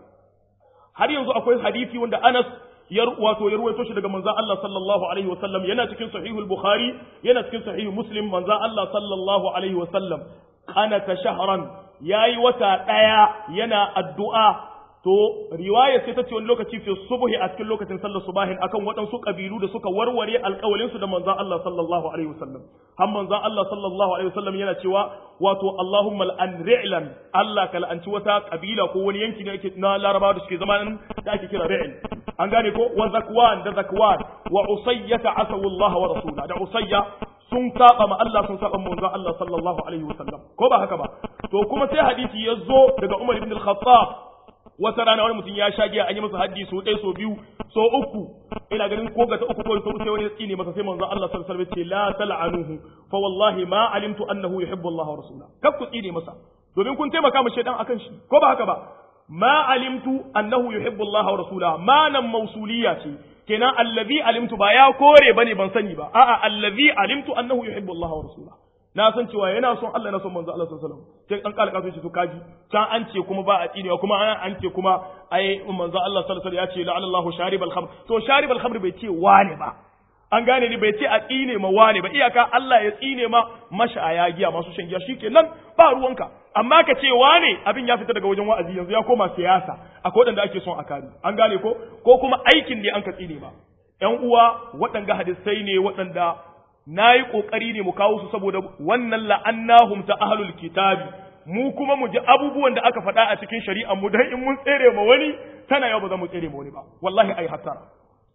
har yanzu akwai hadisi wanda Anas ya wato ya ruwaito shi daga manzon Allah sallallahu alaihi wa sallam yana cikin sahihul bukhari yana cikin sahih muslim manzon Allah sallallahu alaihi wa sallam ana ta shahran yayi wata daya yana addu'a to riwaya sai ta ce wani lokaci fi subhi a cikin lokacin sallar subahin akan waɗansu kabilu da suka warware alƙawalin su da manzon Allah sallallahu alaihi wa sallam har manzon Allah sallallahu alaihi wa sallam yana cewa wato Allahumma al'an ri'lan Allah ka la'anci wata kabila ko wani yanki ne na Larabawa da suke zama nan da ake kira ri'l an gane ko wa zakwan da zakwan wa usayyata asawu Allah wa rasula da usayya sun saba ma Allah sun saba manzo Allah sallallahu alaihi wasallam ko ba haka ba to kuma sai hadisi ya zo daga Umar ibn al-Khattab wata rana wani mutum ya sha giya an yi masa haddi so ɗaya so biyu so uku ina ganin ko ga ta uku ko so sai wani ya tsine masa sai manzo Allah sallallahu alaihi wasallam ce la tal'anuhu fa wallahi ma alimtu annahu yuhibbu Allah wa rasula kaf ku tsine masa domin kun taimaka mu shedan akan shi ko ba haka ba ma alimtu annahu yuhibbu Allah wa rasula ma nan mausuliya ce kenan allazi alimtu ba ya kore bane ban sani ba a'a allazi alimtu annahu yuhibbu Allah wa rasula na san cewa yana son Allah na son manzo Allah sallallahu alaihi wasallam sai an kalaka shi to kaji can an ce kuma ba a tsinewa kuma an ce kuma ai manzo Allah sallallahu alaihi wasallam ya ce la'alla Allahu sharibal khamr to sharibal khamr bai ce wane ba an gane ni bai ce a tsine ma wane ba iyaka Allah ya tsine ma mashaya giya masu shan giya shikenan ba ruwanka amma ka ce wane abin ya fita daga wajen wa'azi yanzu ya koma siyasa akwai wadanda ake son a kare an gane ko ko kuma aikin ne an ka tsine ma ƴan uwa waɗanga hadisai ne waɗanda na yi ƙoƙari ne mu kawo su saboda wannan la'annahum ta ahlul kitabi mu kuma mu ji abubuwan da aka faɗa a cikin shari'ar mu dan in mun tsere ma wani tana yau ba za mu tsere ma wani ba wallahi ai hasara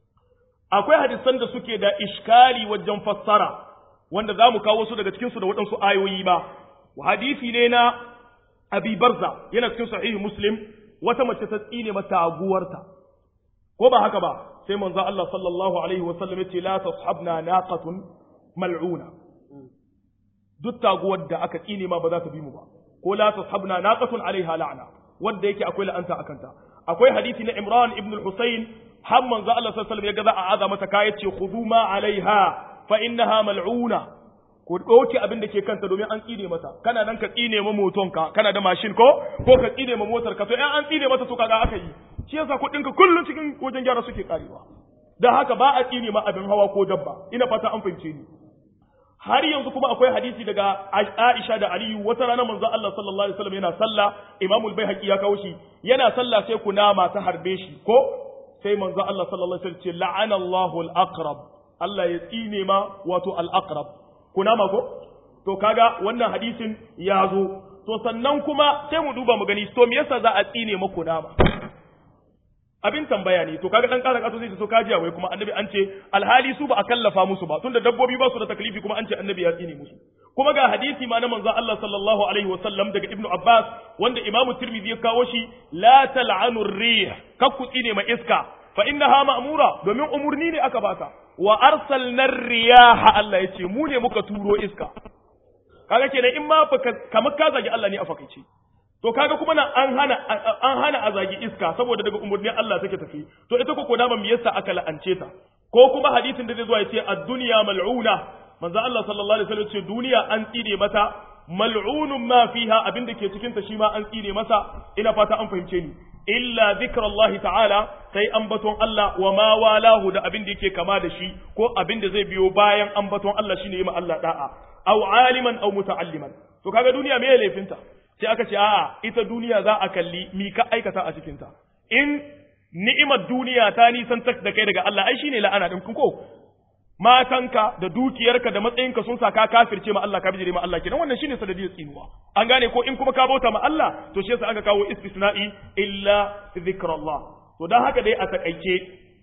akwai hadisan da suke da iskali wajen fassara wanda za mu kawo su daga cikin su da waɗansu ayoyi ba hadisi ne na abi barza yana cikin sahihi muslim wata mace ta tsine mata taguwarta ko ba haka ba sai manzo Allah sallallahu alaihi wa sallam yace la tashabna naqatun mal'una duk taguwar da aka tsine ma ba za ta bi mu ba ko la tashabna naqatun alaiha la'na wanda yake akwai la'anta akanta akwai hadisi na Imran ibn al-Husayn har manzo Allah sallallahu alaihi wasallam ya ga za a aza mata kaya ce khudhu ma alaiha fa innaha mal'una ku ɗauke abin da ke kanta domin an tsine mata kana nan ka tsine ma motonka kana da mashin ko ko ka tsine ma motar ka to in an tsine mata to kaga aka yi shi yasa kuɗin ka kullun cikin wajen gyara suke karewa dan haka ba a tsine ma abin hawa ko dabba ina fata an fahimce ni har yanzu kuma akwai hadisi daga Aisha da Aliyu wata rana manzo Allah sallallahu alaihi wasallam yana sallah Imam al-Baihaqi ya kawo shi yana sallah sai kunama ta harbe shi ko sai manzo Allah sallallahu alaihi wasallam ce la'ana Allahu al-aqrab Allah ya tsine ma wato al-aqrab kunama ko to kaga wannan hadisin ya zo to sannan kuma sai mu duba mu gani to me yasa za a tsine ma kunama abin tambaya ne to kaga dan kara kaso sai to kajiya wai kuma annabi an ce alhali su ba a kallafa musu ba tunda dabbobi ba su da taklifi kuma an ce annabi ya tsine musu kuma ga hadisi ma na manzo Allah sallallahu alaihi wasallam daga ibnu abbas wanda imamu tirmidhi ya kawo shi la tal'anu rih kakku tsine ma iska fa innaha ma'mura domin umurni ne aka bata wa arsalna riyaha Allah yace mu ne muka turo iska kaga kenan in ma kamar ka zagi Allah ne a fakaice to kaga kuma nan an hana an hana a zagi iska saboda daga umurnin Allah take tafi to ita ko kodama me yasa aka la'ance ta ko kuma hadisin da zai zo ya ce ad-dunya mal'una manzo Allah sallallahu alaihi wasallam ce duniya an tsire mata mal'unun ma fiha abinda ke cikin ta shi ma an tsire masa ina fata an fahimce ni illa zikrallahi ta'ala sai ambaton Allah wa ma walahu da abin da yake kama da shi ko abin da zai biyo bayan ambaton Allah shine yi ma Allah da'a aw aliman aw muta'alliman to kaga duniya me laifinta sai aka ce a'a ita duniya za a kalli mi ka aikata a cikin ta in ni'imar duniya ta nisan da kai daga Allah ai shine la'ana din ko matanka da dukiyarka da matsayinka sun sa ka kafirce ma Allah ka bijire ma Allah kenan wannan shine sanadiyar tsinuwa an gane ko in kuma ka bauta ma Allah to shi yasa aka kawo istisna'i illa zikrullah to dan haka dai a takaice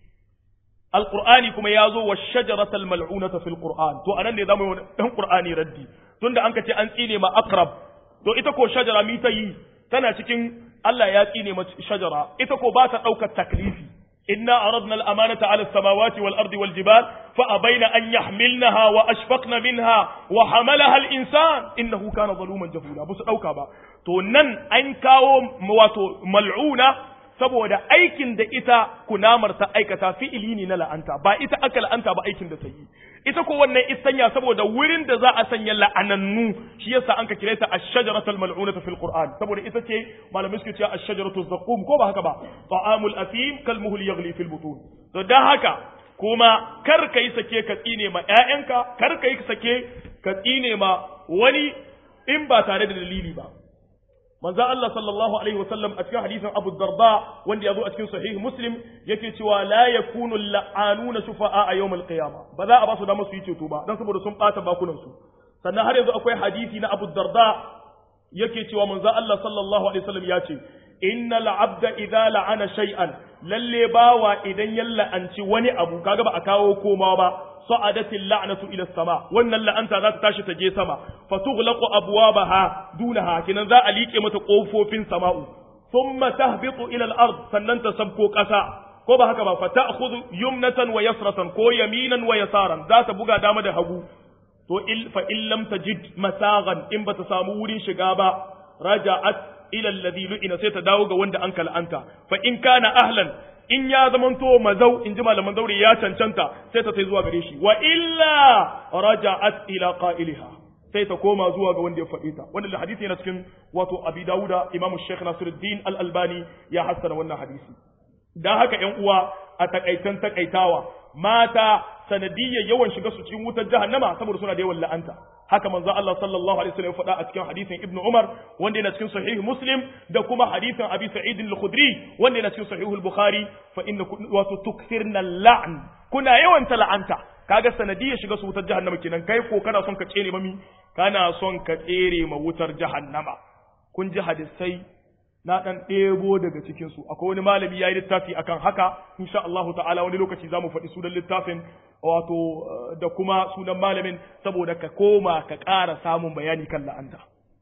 alqur'ani kuma ya zo wa shajaratal mal'unata fil qur'an to anan ne zamu yi dan qur'ani raddi tunda an ka ce an tsine ma aqrab to ita ko shajara mi ta yi tana cikin Allah ya tsine ma shajara ita ko ba ta daukar taklifi إنا عرضنا الأمانة على السماوات والأرض والجبال فأبين أن يحملنها وأشفقن منها وحملها الإنسان إنه كان ظلوما جهولا بس أوكا با تو نن أن كاو مواتو ملعونة saboda aikin da ita kunamar ta aikata fi'ili ne na la'anta ba ita aka la'anta ba aikin da ta yi ita ko wannan istanya saboda wurin da za a sanya la'anannu shi yasa an ka kire ta ash-shajaratul mal'unata fil qur'an saboda ita ce malamai suke cewa ash-shajaratu zaqqum ko ba haka ba ta'amul athim kal muhl yaghli fil butun to dan haka kuma kar kai sake ka tsine ma ƴaƴanka kar kai sake ka tsine ma wani in ba tare da dalili ba manzo Allah sallallahu alaihi wasallam a cikin hadisin Abu Darda wanda ya zo a cikin sahih Muslim yake cewa la yakunu la'anuna shufa'a a yawmal qiyama ba za a ba su damar su yi ceto ba dan saboda sun bata bakunan su sannan har yanzu akwai hadisi na Abu Darda yake cewa manzo Allah sallallahu alaihi wasallam ya ce innal abda idza la'ana shay'an lalle bawa idan ya la'anci wani abu kaga ba a kawo komawa ba sa'adatil la'natu ila sama wannan la'anta za ta tashi ta je sama fatughlaqu abwabaha dunaha kinan za a liƙe mata kofofin sama'u thumma tahbitu ila al-ard sannan ta sabko ƙasa ko ba haka ba fa ta'khudhu yumnatan wa yasratan ko yaminan wa yasaran za ta buga dama da hagu to il fa in lam tajid masagan in bata samu wurin shiga ba raja'at ila alladhi lu'ina sai ta dawo ga wanda an kal'anta fa in kana ahlan in ya zamanto mazau in ji malaman zaure ya cancanta sai ta sai zuwa gare shi wa illa raja'at ila qa'iliha sai ta koma zuwa ga wanda ya faɗi ta wannan hadisi yana cikin wato abi dauda imamu sheikh nasiruddin al-albani ya hassana wannan hadisi dan haka ƴan uwa a takaitan takaitawa mata sanadiyya yawan shiga su cikin wutar jahannama saboda suna da yawan la'anta haka manzo Allah sallallahu alaihi wasallam ya faɗa a cikin hadisin Ibn Umar wanda yana cikin sahih Muslim da kuma hadisin Abi Sa'id al-Khudri wanda yana cikin sahih al-Bukhari fa inna wato tukthirna la'n kuna yawan la'anta kaga sanadiyya shiga su wutar jahannama kenan kai ko kana son ka tsere mami kana son ka tsere ma wutar jahannama kun ji hadisai na dan ɗebo daga cikin su akwai wani malami yayi littafi akan haka insha Allah ta'ala wani lokaci zamu faɗi sunan littafin wato da kuma sunan malamin saboda ka koma ka ƙara samun bayani kan la'anta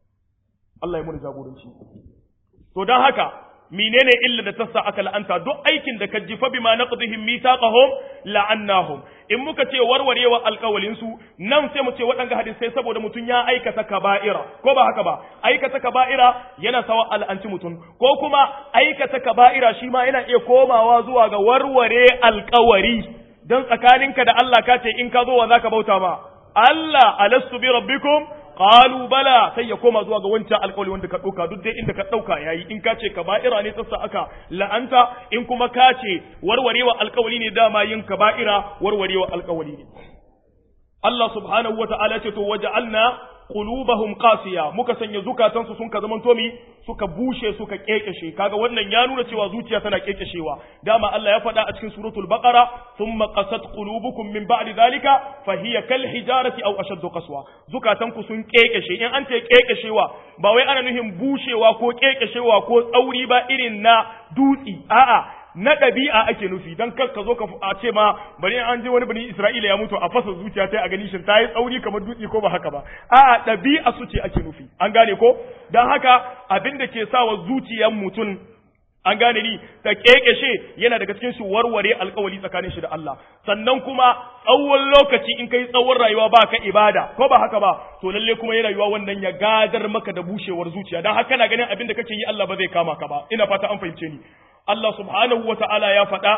Allah ya muni jagoranci to dan haka menene illa da tassa aka la'anta duk aikin da ka ji fa bima naqdihim mithaqahum la'annahum in muka ce warwarewa alƙawalin su nan sai mu ce waɗanga hadisai saboda mutum ya aikata kaba'ira ko ba haka ba aikata kaba'ira yana sawa al'anci mutum ko kuma aikata kaba'ira shi ma yana iya komawa zuwa ga warware alƙawari dan tsakaninka da Allah ka ce in ka zo wa zaka bauta ma Allah alastu bi rabbikum qalu bala sai ya koma zuwa ga wancan alƙawari wanda ka ɗauka duk dai inda ka ɗauka yayi in ka ce kaba'ira ne sassa aka la'anta in kuma ka ce warwarewa alƙawari ne dama yin kaba'ira warwarewa alƙawari ne Allah subhanahu wa ta'ala ce to waja'alna qulubahum qasiya muka sanya zukatansu sun ka zaman tomi suka bushe suka kekeshe kaga wannan ya nuna cewa zuciya tana kekeshewa dama Allah ya faɗa a cikin suratul baqara thumma qasat qulubukum min ba'di dhalika fa hiya kal hijarati aw ashaddu qaswa zukatanku sun kekeshe in an ce kekeshewa ba wai ana nufin bushewa ko kekeshewa ko tsauri ba irin na dutsi a'a na ɗabi'a ake nufi don kar ka zo ka a ce ma bari an je wani bani Isra'ila ya mutu a fasa zuciya ta a gani shin ta yi tsauri kamar dutse ko ba haka ba a'a ɗabi'a su ce ake nufi an gane ko don haka abin da ke sawa zuciyar mutum an gane ni ta kekeshe yana daga cikin shi warware alkawari tsakanin shi da Allah sannan kuma tsawon lokaci in kai tsawon rayuwa ba ka ibada ko ba haka ba to lalle kuma yana rayuwa wannan ya gadar maka da bushewar zuciya dan haka na ganin abin da kake yi Allah ba zai kama ka ba ina fata an fahimce ni Allah subhanahu wa ta'ala ya faɗa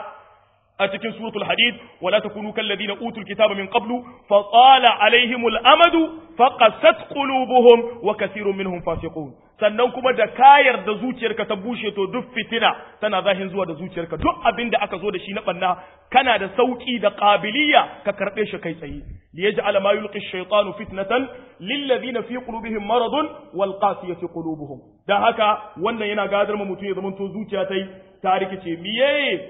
a cikin suratul hadid wala takunu kal ladina utul kitaba min qablu fa tala alaihimul amadu fa qasat qulubuhum wa kathirun minhum fasiqun sannan kuma da kayar da zuciyarka ta bushe to duk fitina tana zahin zuwa da zuciyarka duk abin da aka zo da shi na banna kana da sauki da qabiliya ka karbe shi kai tsaye liyaj'ala ma yulqi ash-shaytanu fitnatan lil ladina fi qulubihim maradun wal qasiyati qulubuhum dan haka wannan yana gadar mu mutum ya zama to zuciya tai ta rikice miye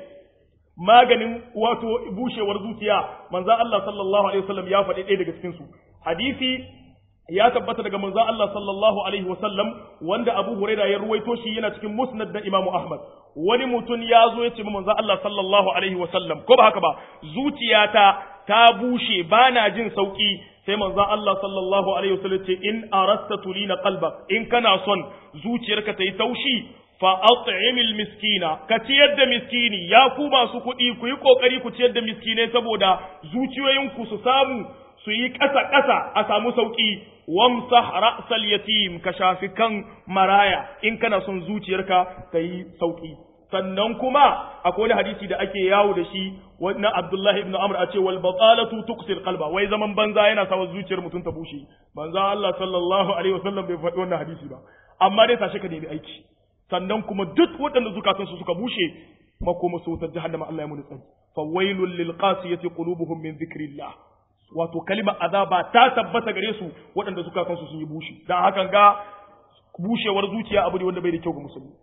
maganin wato bushewar zuciya manzon Allah sallallahu alaihi wasallam ya faɗi ɗaya daga cikin su hadisi ya tabbata daga manzon Allah sallallahu alaihi wasallam wanda Abu Huraira ya ruwaito shi yana cikin Musnad da Imam Ahmad wani mutum ya zo ya ce manzon Allah sallallahu alaihi wasallam ko ba haka ba zuciyata ta bushe bana jin sauki sai manzon Allah sallallahu alaihi wasallam ce in arasta tulina qalbak in kana son zuciyarka ta yi taushi fa at'imil miskina ka ciyar da miskini ya ku masu kuɗi ku yi kokari ku ciyar da miskinai saboda zuciyoyinku su samu su yi ƙasa ƙasa a samu sauƙi wamsah ra'sal yatim ka shafi kan maraya in kana son zuciyarka ta yi sauƙi sannan kuma akwai wani hadisi da ake yawo da shi wannan Abdullahi ibn Amr a ce wal batalatu tuqsil qalba wai zaman banza yana sawa zuciyar mutum ta bushe banza Allah sallallahu alaihi wasallam bai faɗi wannan hadisi ba amma dai tashi ka nemi aiki sannan kuma duk waɗanda zukatansu suka bushe makoma su wutar jahannama Allah ya muni tsari fa wailul lil qasiyati qulubuhum min dhikrillah wato kalima azaba ta tabbata gare su waɗanda zukatansu sun yi bushe dan hakan ga bushewar zuciya abu ne wanda bai da kyau ga musulmi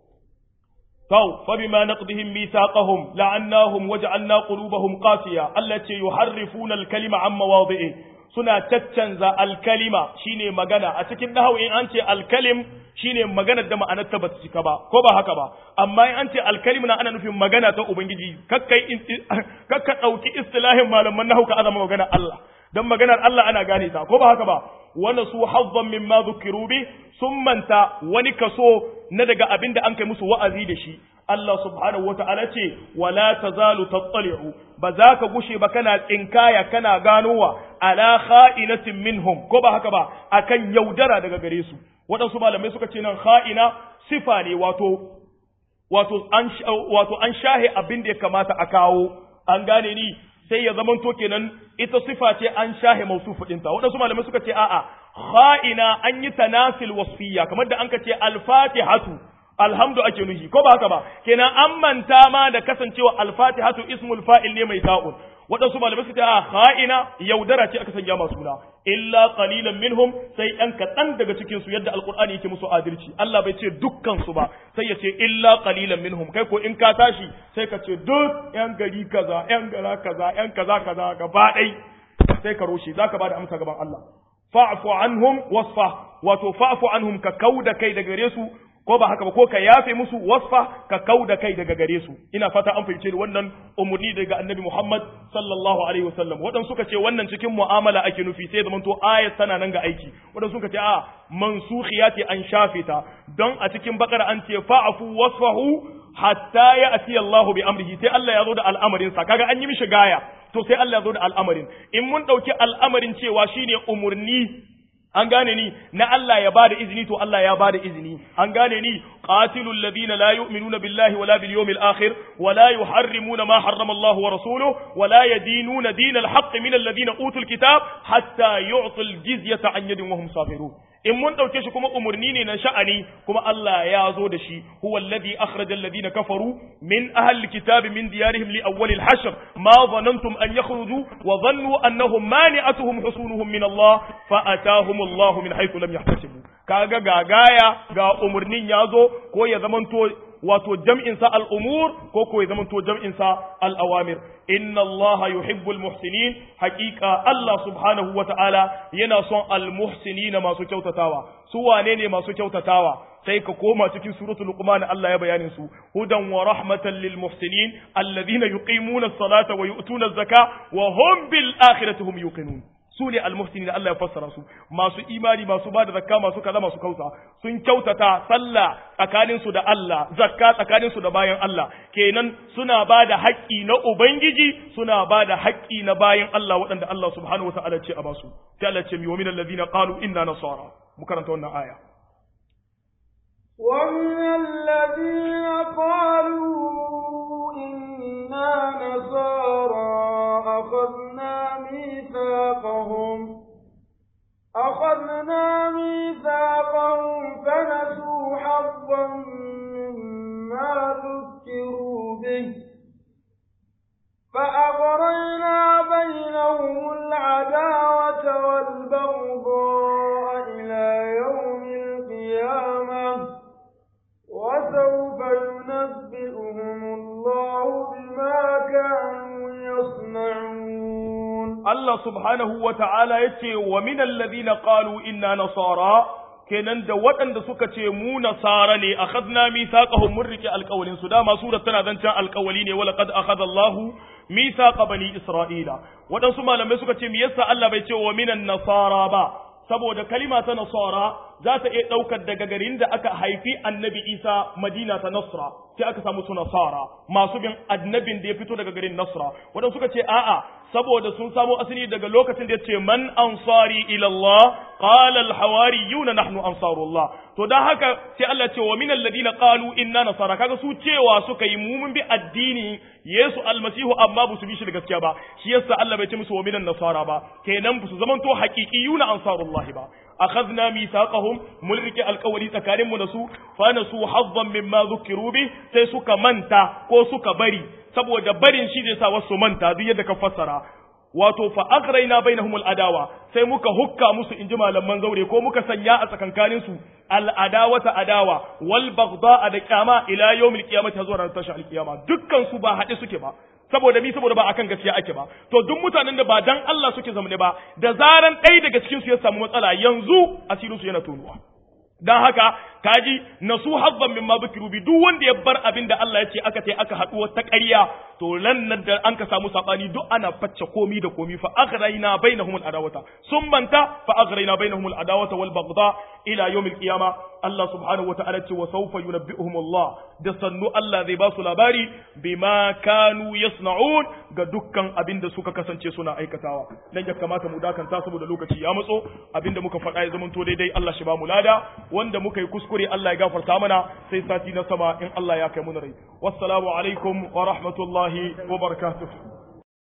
to fa bima naqdihim mithaqahum la'annahum waja'alna qulubahum qasiya allati yuharrifuna al-kalima an mawadi'i suna caccanza alkalima shine magana a cikin nahawu in an ce alkalim shine maganar da ma'anar ta bata cika ba ko ba haka ba amma in an ce alkalim na ana nufin magana ta ubangiji kakkai kakka dauki istilahin malaman nahawu ka azama magana Allah dan maganar Allah ana gane ta ko ba haka ba wala su hazzan mimma dhukiru bi sun manta wani kaso na daga abinda an kai musu wa'azi da shi Allah subhanahu wa ta'ala ce, wala ta zalu tattali'u, ba za ka gushe ba kana tsinkaya kana ganowa ala kha'inatin minhum, ko ba haka ba, akan yaudara daga gare su. Waɗansu malamai suka ce nan kha'ina sifa ne wato, wato an, wato an shahe abin da ya kamata a kawo, an gane ni sai ya zamanto kenan ita sifa ce an shahe mausufu ɗinta. Waɗansu malamai suka ce a'a, kha'ina an yi tanasil wasfiya, kamar da an ka ce al-fatihatu alhamdu ake nuhi ko ba haka ba kenan an manta ma da kasancewa alfatihatu ismul fa'il ne mai ta'un waɗansu malamai suka ce a kha'ina yaudara ce aka sanya masu suna illa qalilan minhum sai ɗan kaɗan daga cikin su yadda alqur'ani yake musu adalci Allah bai ce dukkan su ba sai ya ce illa qalilan minhum kai ko in ka tashi sai ka ce duk yan gari kaza yan gara kaza yan kaza kaza gaba ɗai sai ka roshe zaka bada amsa gaban Allah fa'fu anhum wasfa wato fa'fu anhum ka kauda kai daga gare su ko ba haka ba ko ka yafe musu wasfa ka kau da kai daga gare su ina fata an fahimce wannan umurni daga annabi Muhammad sallallahu alaihi wasallam wadan suka ce wannan cikin mu'amala ake nufi sai zaman to ayat tana nan ga aiki wadan suka ce a mansukhiyati an shafe ta don a cikin bakara an ce fa'afu wasfahu hatta ya'ti Allah bi amrihi sai Allah ya zo da al'amarin sa kaga an yi mishi gaya to sai Allah ya zo da al'amarin in mun dauki al'amarin cewa shine umurni an gane ni na Allah ya bada izini to Allah ya bada izini an gane ni qatilul ladina la yu'minuna billahi wala bil yawmil akhir wala yuharrimuna ma harrama Allah wa rasuluhu wala yadinuna dinal haqq min alladhina utul kitab hatta yu'tul jizyata an yadin wa hum safirun in mun dauke shi kuma umurni ne na sha'ani kuma Allah ya zo da shi huwa alladhi akhraja alladhina kafaru min ahli alkitabi min diyarihim li awwal alhashr ma dhanantum an yakhruju wa dhannu annahum mani'atuhum husunuhum min Allah fa atahum Allah min haythu lam yahtasibu kaga gagaya ga umurnin ya zo ko ya zamanto wato jam'in sa al'umur ko ko ya zamanto jam'in sa al'awamir inna Allah yuhibbul muhsinin haqiqa Allah subhanahu wa ta'ala yana son al muhsinina masu kyautatawa su wane ne masu kyautatawa sai ka koma cikin suratul luqman Allah ya bayanin su hudan wa rahmatan lil muhsinin alladhina yuqimuna as-salata wa yu'tuna az-zaka wa hum bil akhirati hum yuqinun su ne almuhsinin da Allah ya fassara su masu imani masu ba da zakka masu kaza masu kauta sun kyautata sallah tsakanin su da Allah zakka tsakanin su da bayan Allah kenan suna ba da haƙƙi na ubangiji suna ba da haƙƙi na bayan Allah waɗanda Allah subhanahu wataala ce a basu sai Allah ce mi wa minal ladina qalu inna nasara mu karanta wannan aya ومن الذين قالوا إنا نصارى أخذنا ميثاقهم أخذنا ميثاقهم فنسوا حظا مما ذكروا به فأغرينا بينهم العداوة والبغضاء إلى يوم القيامة وسوف ينبئهم الله بما كانوا يصنعون Allah subhanahu wa ta'ala ya ce wa minan ladina qalu inna nasara kenan da waɗanda suka ce mu nasara ne a khadna mithaqahum mun rike alƙawalin su dama surar tana zancen alƙawali ne wala qad akhadha Allahu mithaqa bani Isra'ila waɗansu malamai suka ce me yasa Allah bai ce wa minan nasara ba saboda kalima ta nasara za ta iya ɗaukar daga garin da aka haifi annabi Isa Madina ta Nasra sai aka samu su nasara masu bin annabin da ya fito daga garin Nasra waɗansu suka ce a'a saboda sun samo asali daga lokacin da ya ce man ansari ila Allah qala al hawariyun nahnu ansarullah to dan haka sai Allah ce wa minal ladina qalu inna nasara kaga su cewa suka yi mu mun bi addini Yesu almasihu amma ba su bi shi da gaskiya ba shi yasa Allah bai ce musu wa minan nasara ba kenan ba su zamanto haqiqiyuna ansarullah ba akhadna mithaqahum mun rike alƙawari tsakanin mu da su fa nasu hazzan mimma dhukiru bi sai suka manta ko suka bari saboda barin shi zai sa wasu manta duk yadda ka fassara wato fa aghraina bainahum adawa sai muka hukka musu inji malaman zaure ko muka sanya a tsakankanin su al adawata adawa wal baghdha da kyama ila yawmil qiyamati zuwa ran tashi al qiyama dukkan su ba haɗe suke ba saboda mi saboda ba akan gaskiya ake ba to duk mutanen da ba dan Allah suke zamne ba da zaran ɗaya daga cikin su ya samu matsala yanzu asirin su yana tonuwa dan haka kaji nasu habban mimma bukiru bi duk wanda ya bar abin da Allah ya ce aka ce aka haɗu wata ƙarya to lan nan da an ka samu sabani duk ana facce komi da komi fa aghrayna bainahum al-adawata sun manta fa aghrayna bainahum al-adawata wal baghdha ila yawm al-qiyama Allah subhanahu wa ta'ala ce wa sawfa yunabbi'uhum Allah da sannu Allah zai ba su labari bima kanu yasna'un ga dukkan abin da suka kasance suna aikatawa nan ya kamata mu dakanta saboda lokaci ya matso abinda muka faɗa ya zamanto daidai Allah shi ba mu lada wanda muka yi kuskure Allah ya gafarta mana sai sati na sama in Allah ya kai mu rai wassalamu alaikum wa rahmatullahi wa barakatuh